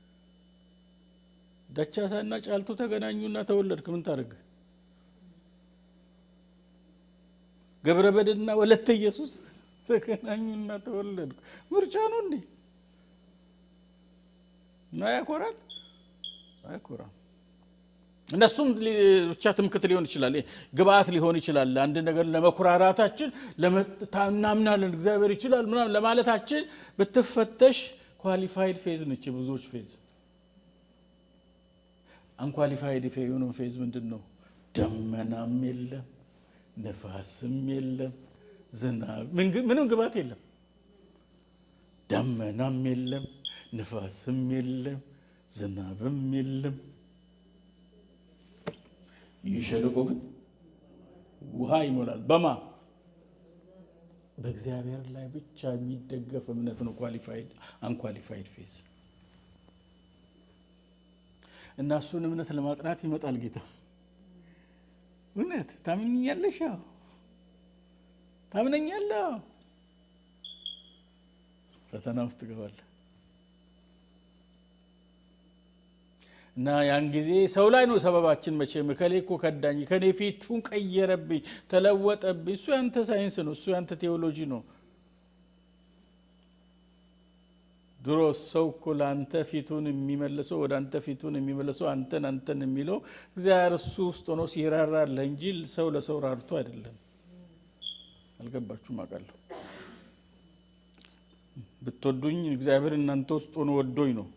ደቻሳና ጫልቱ ተገናኙና ተወለድክ። ምን ታደርግ? ገብረ በድና ወለተ ኢየሱስ ተገናኙና ተወለድኩ። ምርጫ ነው እንዴ? እና ያኮራል? አያኮራም። እነሱም ብቻ ትምክት ሊሆን ይችላል፣ ግብአት ሊሆን ይችላል። አንድ ነገር ለመኩራራታችን እናምናለን እግዚአብሔር ይችላል ምናምን ለማለታችን ብትፈተሽ ኳሊፋይድ ፌዝ ነች የብዙዎች ፌዝ። አንኳሊፋይድ የሆነው ፌዝ ምንድን ነው? ደመናም የለም ነፋስም የለም ዝናብ ምንም ግባት የለም። ደመናም የለም ንፋስም የለም ዝናብም የለም። ይህ ሸለቆ ግን ውሃ ይሞላል። በማ በእግዚአብሔር ላይ ብቻ የሚደገፍ እምነት ነው ኳሊፋይድ አንኳሊፋይድ ፌዝ እና እሱን እምነት ለማጥናት ይመጣል ጌታ። እውነት ታምኛለሽ? ታምነኛለህ? ፈተና ውስጥ ትገባለህ እና ያን ጊዜ ሰው ላይ ነው ሰበባችን። መቼም እከሌ እኮ ከዳኝ፣ ከኔ ፊቱን ቀየረብኝ፣ ተለወጠብኝ። እሱ ያንተ ሳይንስ ነው፣ እሱ ያንተ ቴዎሎጂ ነው። ድሮ ሰው እኮ ለአንተ ፊቱን የሚመልሰው ወደ አንተ ፊቱን የሚመልሰው አንተን አንተን የሚለው እግዚአብሔር እሱ ውስጥ ሆኖ ሲራራለህ እንጂ ሰው ለሰው ራርቶ አይደለም። አልገባችሁም? አውቃለሁ። ብትወዱኝ እግዚአብሔር እናንተ ውስጥ ሆኖ ወዶኝ ነው።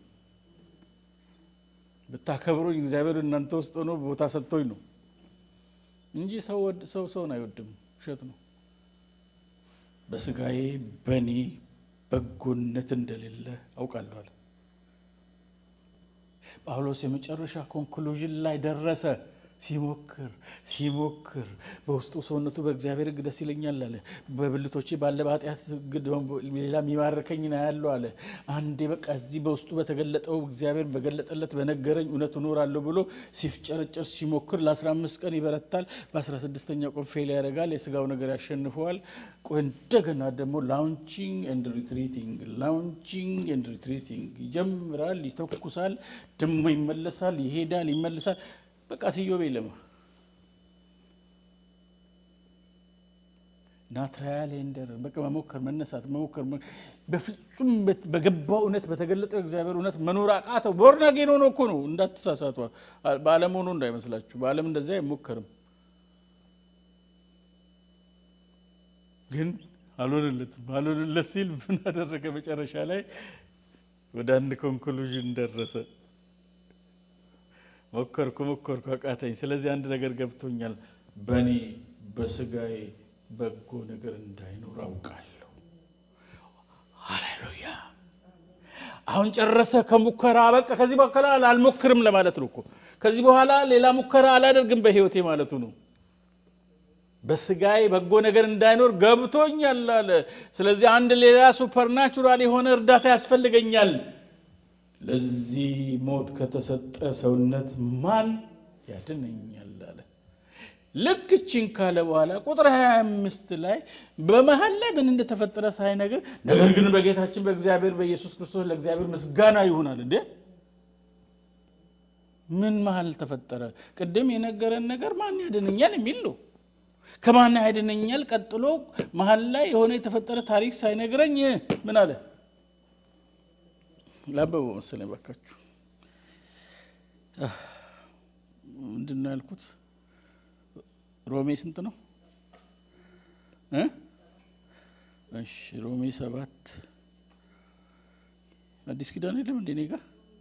ብታከብሩኝ እግዚአብሔር እናንተ ውስጥ ሆኖ ቦታ ሰጥቶኝ ነው እንጂ ሰው ሰው ሰውን አይወድም። ውሸት ነው። በስጋዬ በእኔ በጎነት እንደሌለ አውቃለሁ አለ ጳውሎስ። የመጨረሻ ኮንክሉዥን ላይ ደረሰ። ሲሞክር ሲሞክር በውስጡ ሰውነቱ በእግዚአብሔር ሕግ ደስ ይለኛል አለ። በብልቶቼ ባለ በኃጢአት ሕግ ሌላ የሚማርከኝ ነው ያለው አለ። አንዴ በቃ እዚህ በውስጡ በተገለጠው እግዚአብሔር በገለጠለት በነገረኝ እውነት እኖራለሁ ብሎ ሲፍጨረጨር ሲሞክር ለ15 ቀን ይበረታል። በ16ኛው ቀን ፌል ያደርጋል። የስጋው ነገር ያሸንፈዋል። እንደገና ደግሞ ላውንቺንግ ኤንድ ሪትሪቲንግ ላውንቺንግ ኤንድ ሪትሪቲንግ ይጀምራል፣ ይተኩሳል፣ ደግሞ ይመለሳል፣ ይሄዳል፣ ይመለሳል። በቃ ስዮብ የለም እና ትራያል ኤንደር በቃ መሞከር መነሳት መሞከር በፍጹም በገባው እውነት በተገለጠው እግዚአብሔር እውነት መኖር አቃተው። ቦርናጌን ሆኖ እኮ ነው እንዳትሳሳቷ። በዓለም ሆኖ እንዳይመስላችሁ። በዓለም እንደዚያ አይሞከርም። ግን አልሆነለትም። አልሆነለት ሲል ምን አደረገ? መጨረሻ ላይ ወደ አንድ ኮንክሉዥን ደረሰ። ሞከርኩ ሞከርኩ አቃተኝ። ስለዚህ አንድ ነገር ገብቶኛል። በእኔ በስጋዬ በጎ ነገር እንዳይኖር አውቃለሁ። ሃሌሉያ! አሁን ጨረሰ። ከሙከራ በቃ ከዚህ በኋላ አልሞክርም ለማለት ነው እኮ። ከዚህ በኋላ ሌላ ሙከራ አላደርግም በህይወቴ ማለቱ ነው። በስጋዬ በጎ ነገር እንዳይኖር ገብቶኛል አለ። ስለዚህ አንድ ሌላ ሱፐርናቹራል የሆነ እርዳታ ያስፈልገኛል። ለዚህ ሞት ከተሰጠ ሰውነት ማን ያድነኛል አለ። ልክ እችን ካለ በኋላ ቁጥር 25 ላይ በመሀል ላይ ምን እንደተፈጠረ ሳይነግር ነገር ግን በጌታችን በእግዚአብሔር በኢየሱስ ክርስቶስ ለእግዚአብሔር ምስጋና ይሆናል። እንዴ ምን መሀል ተፈጠረ? ቅድም የነገረን ነገር ማን ያድነኛል የሚል ነው። ከማን ያድነኛል ቀጥሎ መሀል ላይ የሆነ የተፈጠረ ታሪክ ሳይነግረኝ ምን አለ? ላበበው መሰለኝ ባካችሁ። ምንድን ነው ያልኩት? ሮሜ ስንት ነው? እሺ ሮሜ ሰባት አዲስ ኪዳን የለም እንዴ? እኔ ጋ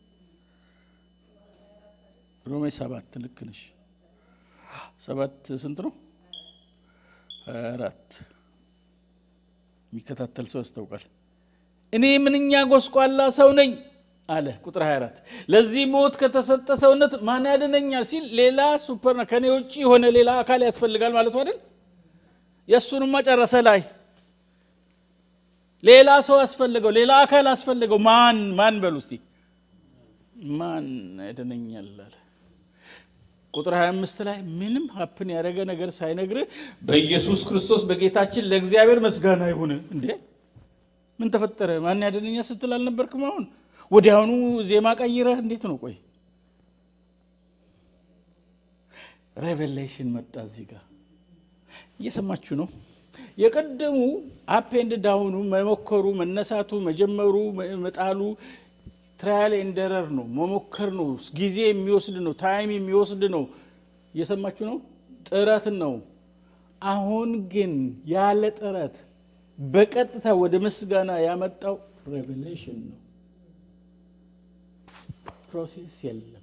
ሮሜ ሰባት ልክ ነሽ። ሰባት ስንት ነው? ሀያ አራት የሚከታተል ሰው ያስታውቃል። እኔ ምንኛ ጎስቋላ ሰው ነኝ አለ። ቁጥር 24 ለዚህ ሞት ከተሰጠ ሰውነት ማን ያድነኛል ሲል ሌላ ሱፐር ከኔ ውጭ የሆነ ሌላ አካል ያስፈልጋል ማለቱ አይደል? የእሱንማ ጨረሰ ላይ ሌላ ሰው አስፈልገው፣ ሌላ አካል አስፈልገው። ማን ማን በሉ እስቲ ማን ያድነኛል አለ። ቁጥር 25 ላይ ምንም ሀፕን ያደረገ ነገር ሳይነግርህ በኢየሱስ ክርስቶስ በጌታችን ለእግዚአብሔር ምስጋና ይሁን። እንዴ ምን ተፈጠረ? ማን ያድነኛል ስትል አልነበርክም? አሁን ወዲያውኑ ዜማ ቀይረህ እንዴት ነው? ቆይ ሬቨሌሽን መጣ እዚህ ጋር እየሰማችሁ ነው። የቀደሙ አፕ ኤንድ ዳውኑ መሞከሩ፣ መነሳቱ፣ መጀመሩ፣ መጣሉ ትራያል ኤንደረር ነው፣ መሞከር ነው፣ ጊዜ የሚወስድ ነው፣ ታይም የሚወስድ ነው። እየሰማችሁ ነው። ጥረት ነው። አሁን ግን ያለ ጥረት በቀጥታ ወደ ምስጋና ያመጣው ሬቨሌሽን ነው። ፕሮሴስ የለም።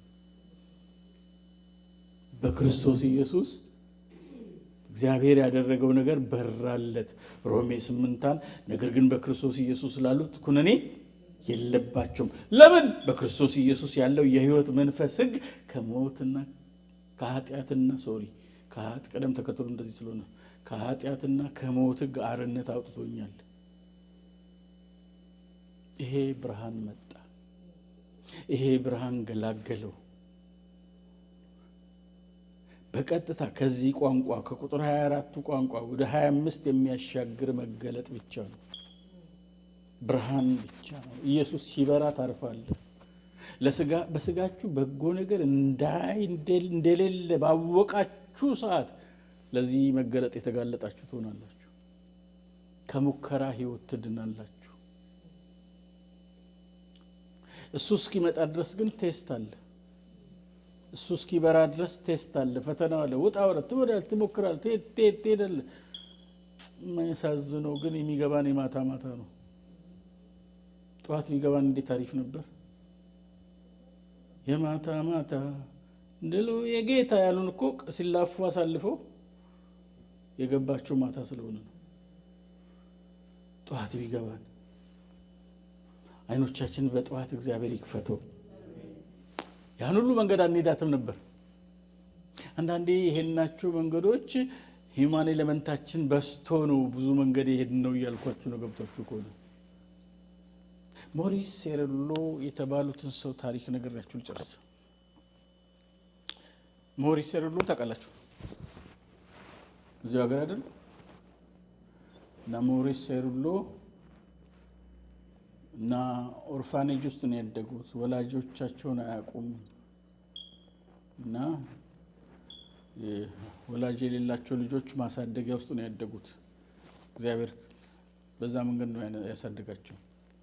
በክርስቶስ ኢየሱስ እግዚአብሔር ያደረገው ነገር በራለት። ሮሜ ስምንታን ነገር ግን በክርስቶስ ኢየሱስ ላሉት ኩነኔ የለባቸውም። ለምን? በክርስቶስ ኢየሱስ ያለው የሕይወት መንፈስ ሕግ ከሞትና ከኃጢአትና ሶሪ ቀደም ተከተሉ እንደዚህ ስለሆነ ከኃጢአትና ከሞት ሕግ አርነት አውጥቶኛል። ይሄ ብርሃን መጣ። ይሄ ብርሃን ገላገለው። በቀጥታ ከዚህ ቋንቋ ከቁጥር 24ቱ ቋንቋ ወደ 25 የሚያሻግር መገለጥ ብቻ ነው። ብርሃን ብቻ ነው። ኢየሱስ ሲበራ ታርፋለህ። ለስጋ በስጋችሁ በጎ ነገር እንዳይ እንደሌለ ባወቃችሁ ሰዓት ለዚህ መገለጥ የተጋለጣችሁ ትሆናላችሁ። ከሙከራ ህይወት ትድናላችሁ። እሱ እስኪመጣ ድረስ ግን ቴስት አለ። እሱ እስኪበራ ድረስ ቴስት አለ፣ ፈተና አለ። ውጣ ወረድ ትወዳለህ፣ ትሞክራለህ፣ ትሄዳለህ። የሚያሳዝነው ግን የሚገባን የማታ ማታ ነው። ጠዋት የሚገባን እንዴት አሪፍ ነበር። የማታ ማታ እንደሎ የጌታ ያሉን እኮ ሲላፉ አሳልፈው የገባቸው ማታ ስለሆነ ነው። ጠዋት ቢገባን አይኖቻችን በጠዋት እግዚአብሔር ይክፈተው። ያን ሁሉ መንገድ አንሄዳትም ነበር። አንዳንዴ የሄድናቸው መንገዶች ሂውማን ኤሌመንታችን በስቶ ነው ብዙ መንገድ የሄድን ነው እያልኳችሁ ነው። ገብቷችሁ ከሆነ ሞሪስ ሴሬሎ የተባሉትን ሰው ታሪክ ነግሬያችሁ ልጨርስ። ሞሪስ ሴሬሎ ታውቃላችሁ? እዚሁ ሀገር አይደል? እና ሞሪስ ሴሬሎ እና ኦርፋኔጅ ውስጥ ነው ያደጉት። ወላጆቻቸውን አያውቁም እና ወላጅ የሌላቸው ልጆች ማሳደጊያ ውስጥ ነው ያደጉት። እግዚአብሔር በዛ መንገድ ነው ያሳደጋቸው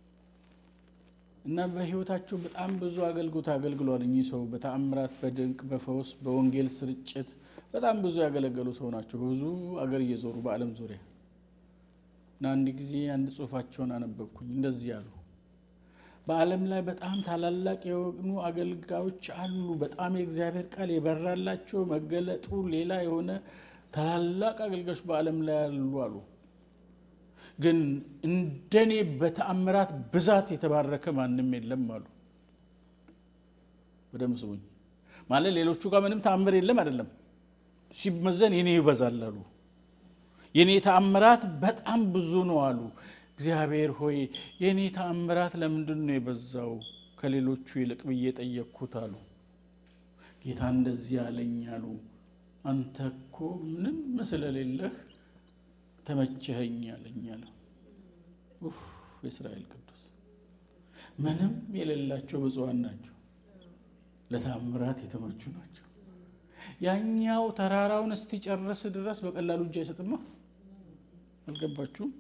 እና በሕይወታቸው በጣም ብዙ አገልግሎት አገልግሏል። እኚህ ሰው በተአምራት፣ በድንቅ፣ በፈውስ፣ በወንጌል ስርጭት በጣም ብዙ ያገለገሉ ሰው ናቸው። ብዙ አገር እየዞሩ በዓለም ዙሪያ እና አንድ ጊዜ አንድ ጽሑፋቸውን አነበብኩኝ። እንደዚህ አሉ። በዓለም ላይ በጣም ታላላቅ የሆኑ አገልጋዮች አሉ። በጣም የእግዚአብሔር ቃል የበራላቸው መገለጡ ሌላ የሆነ ታላላቅ አገልጋዮች በዓለም ላይ አሉ አሉ። ግን እንደኔ በተአምራት ብዛት የተባረከ ማንም የለም አሉ። በደምብ ስሙኝ። ማለት ሌሎቹ ጋር ምንም ተአምር የለም አይደለም፣ ሲመዘን የኔ ይበዛል አሉ። የኔ ተአምራት በጣም ብዙ ነው አሉ። እግዚአብሔር ሆይ የኔ ተአምራት ለምንድን ነው የበዛው ከሌሎቹ ይልቅ ብዬ ጠየቅኩት አሉ። ጌታ እንደዚህ አለኝ አሉ። አንተ እኮ ምንም ስለሌለህ ተመቸኸኝ አለኝ አለ። ኡፍ የእስራኤል ቅዱስ ምንም የሌላቸው ብፁዓን ናቸው፣ ለተአምራት የተመቹ ናቸው። ያኛው ተራራውን እስቲጨርስ ድረስ በቀላሉ እጅ አይሰጥማ። አልገባችሁም?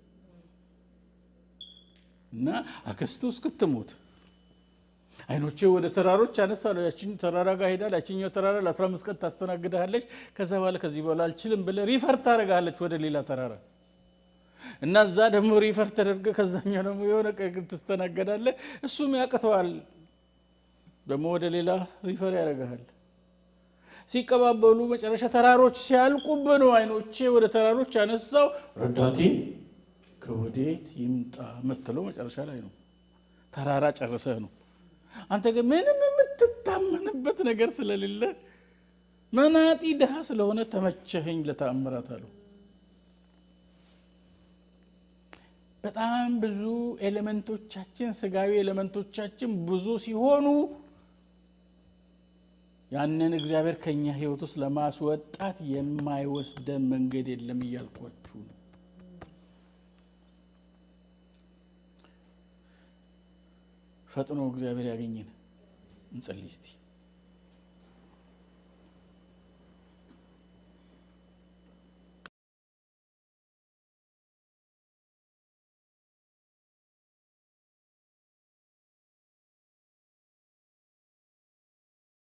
እና አክስቱ እስክትሞት አይኖቼ ወደ ተራሮች አነሳለሁ። ያችን ተራራ ጋር ሄዳል። ያችኛው ተራራ ለአስራ አምስት ቀን ታስተናግድሃለች። ከዛ በኋላ ከዚህ በኋላ አልችልም ብለህ ሪፈር ታደርግሃለች ወደ ሌላ ተራራ እና እዛ ደግሞ ሪፈር ተደርገህ ከዛኛው ደግሞ የሆነ ቀን ትስተናገዳለህ። እሱም ያቅተዋል። ደግሞ ወደ ሌላ ሪፈር ያደርግሃል። ሲቀባበሉ መጨረሻ ተራሮች ሲያልቁብህ ነው አይኖቼ ወደ ተራሮች ያነሳው ረዳቴ ከወዴት ይምጣ የምትለው መጨረሻ ላይ ነው። ተራራ ጨርሰህ ነው። አንተ ግን ምንም የምትታመንበት ነገር ስለሌለ መናጢ ድሃ ስለሆነ ተመቸኸኝ ለተአምራት አለው። በጣም ብዙ ኤሌመንቶቻችን ስጋዊ ኤሌመንቶቻችን ብዙ ሲሆኑ ያንን እግዚአብሔር ከኛ ሕይወት ውስጥ ለማስወጣት የማይወስደን መንገድ የለም እያልኳችሁ ነው። ፈጥኖ እግዚአብሔር ያገኘን። እንጸልይ እስቲ።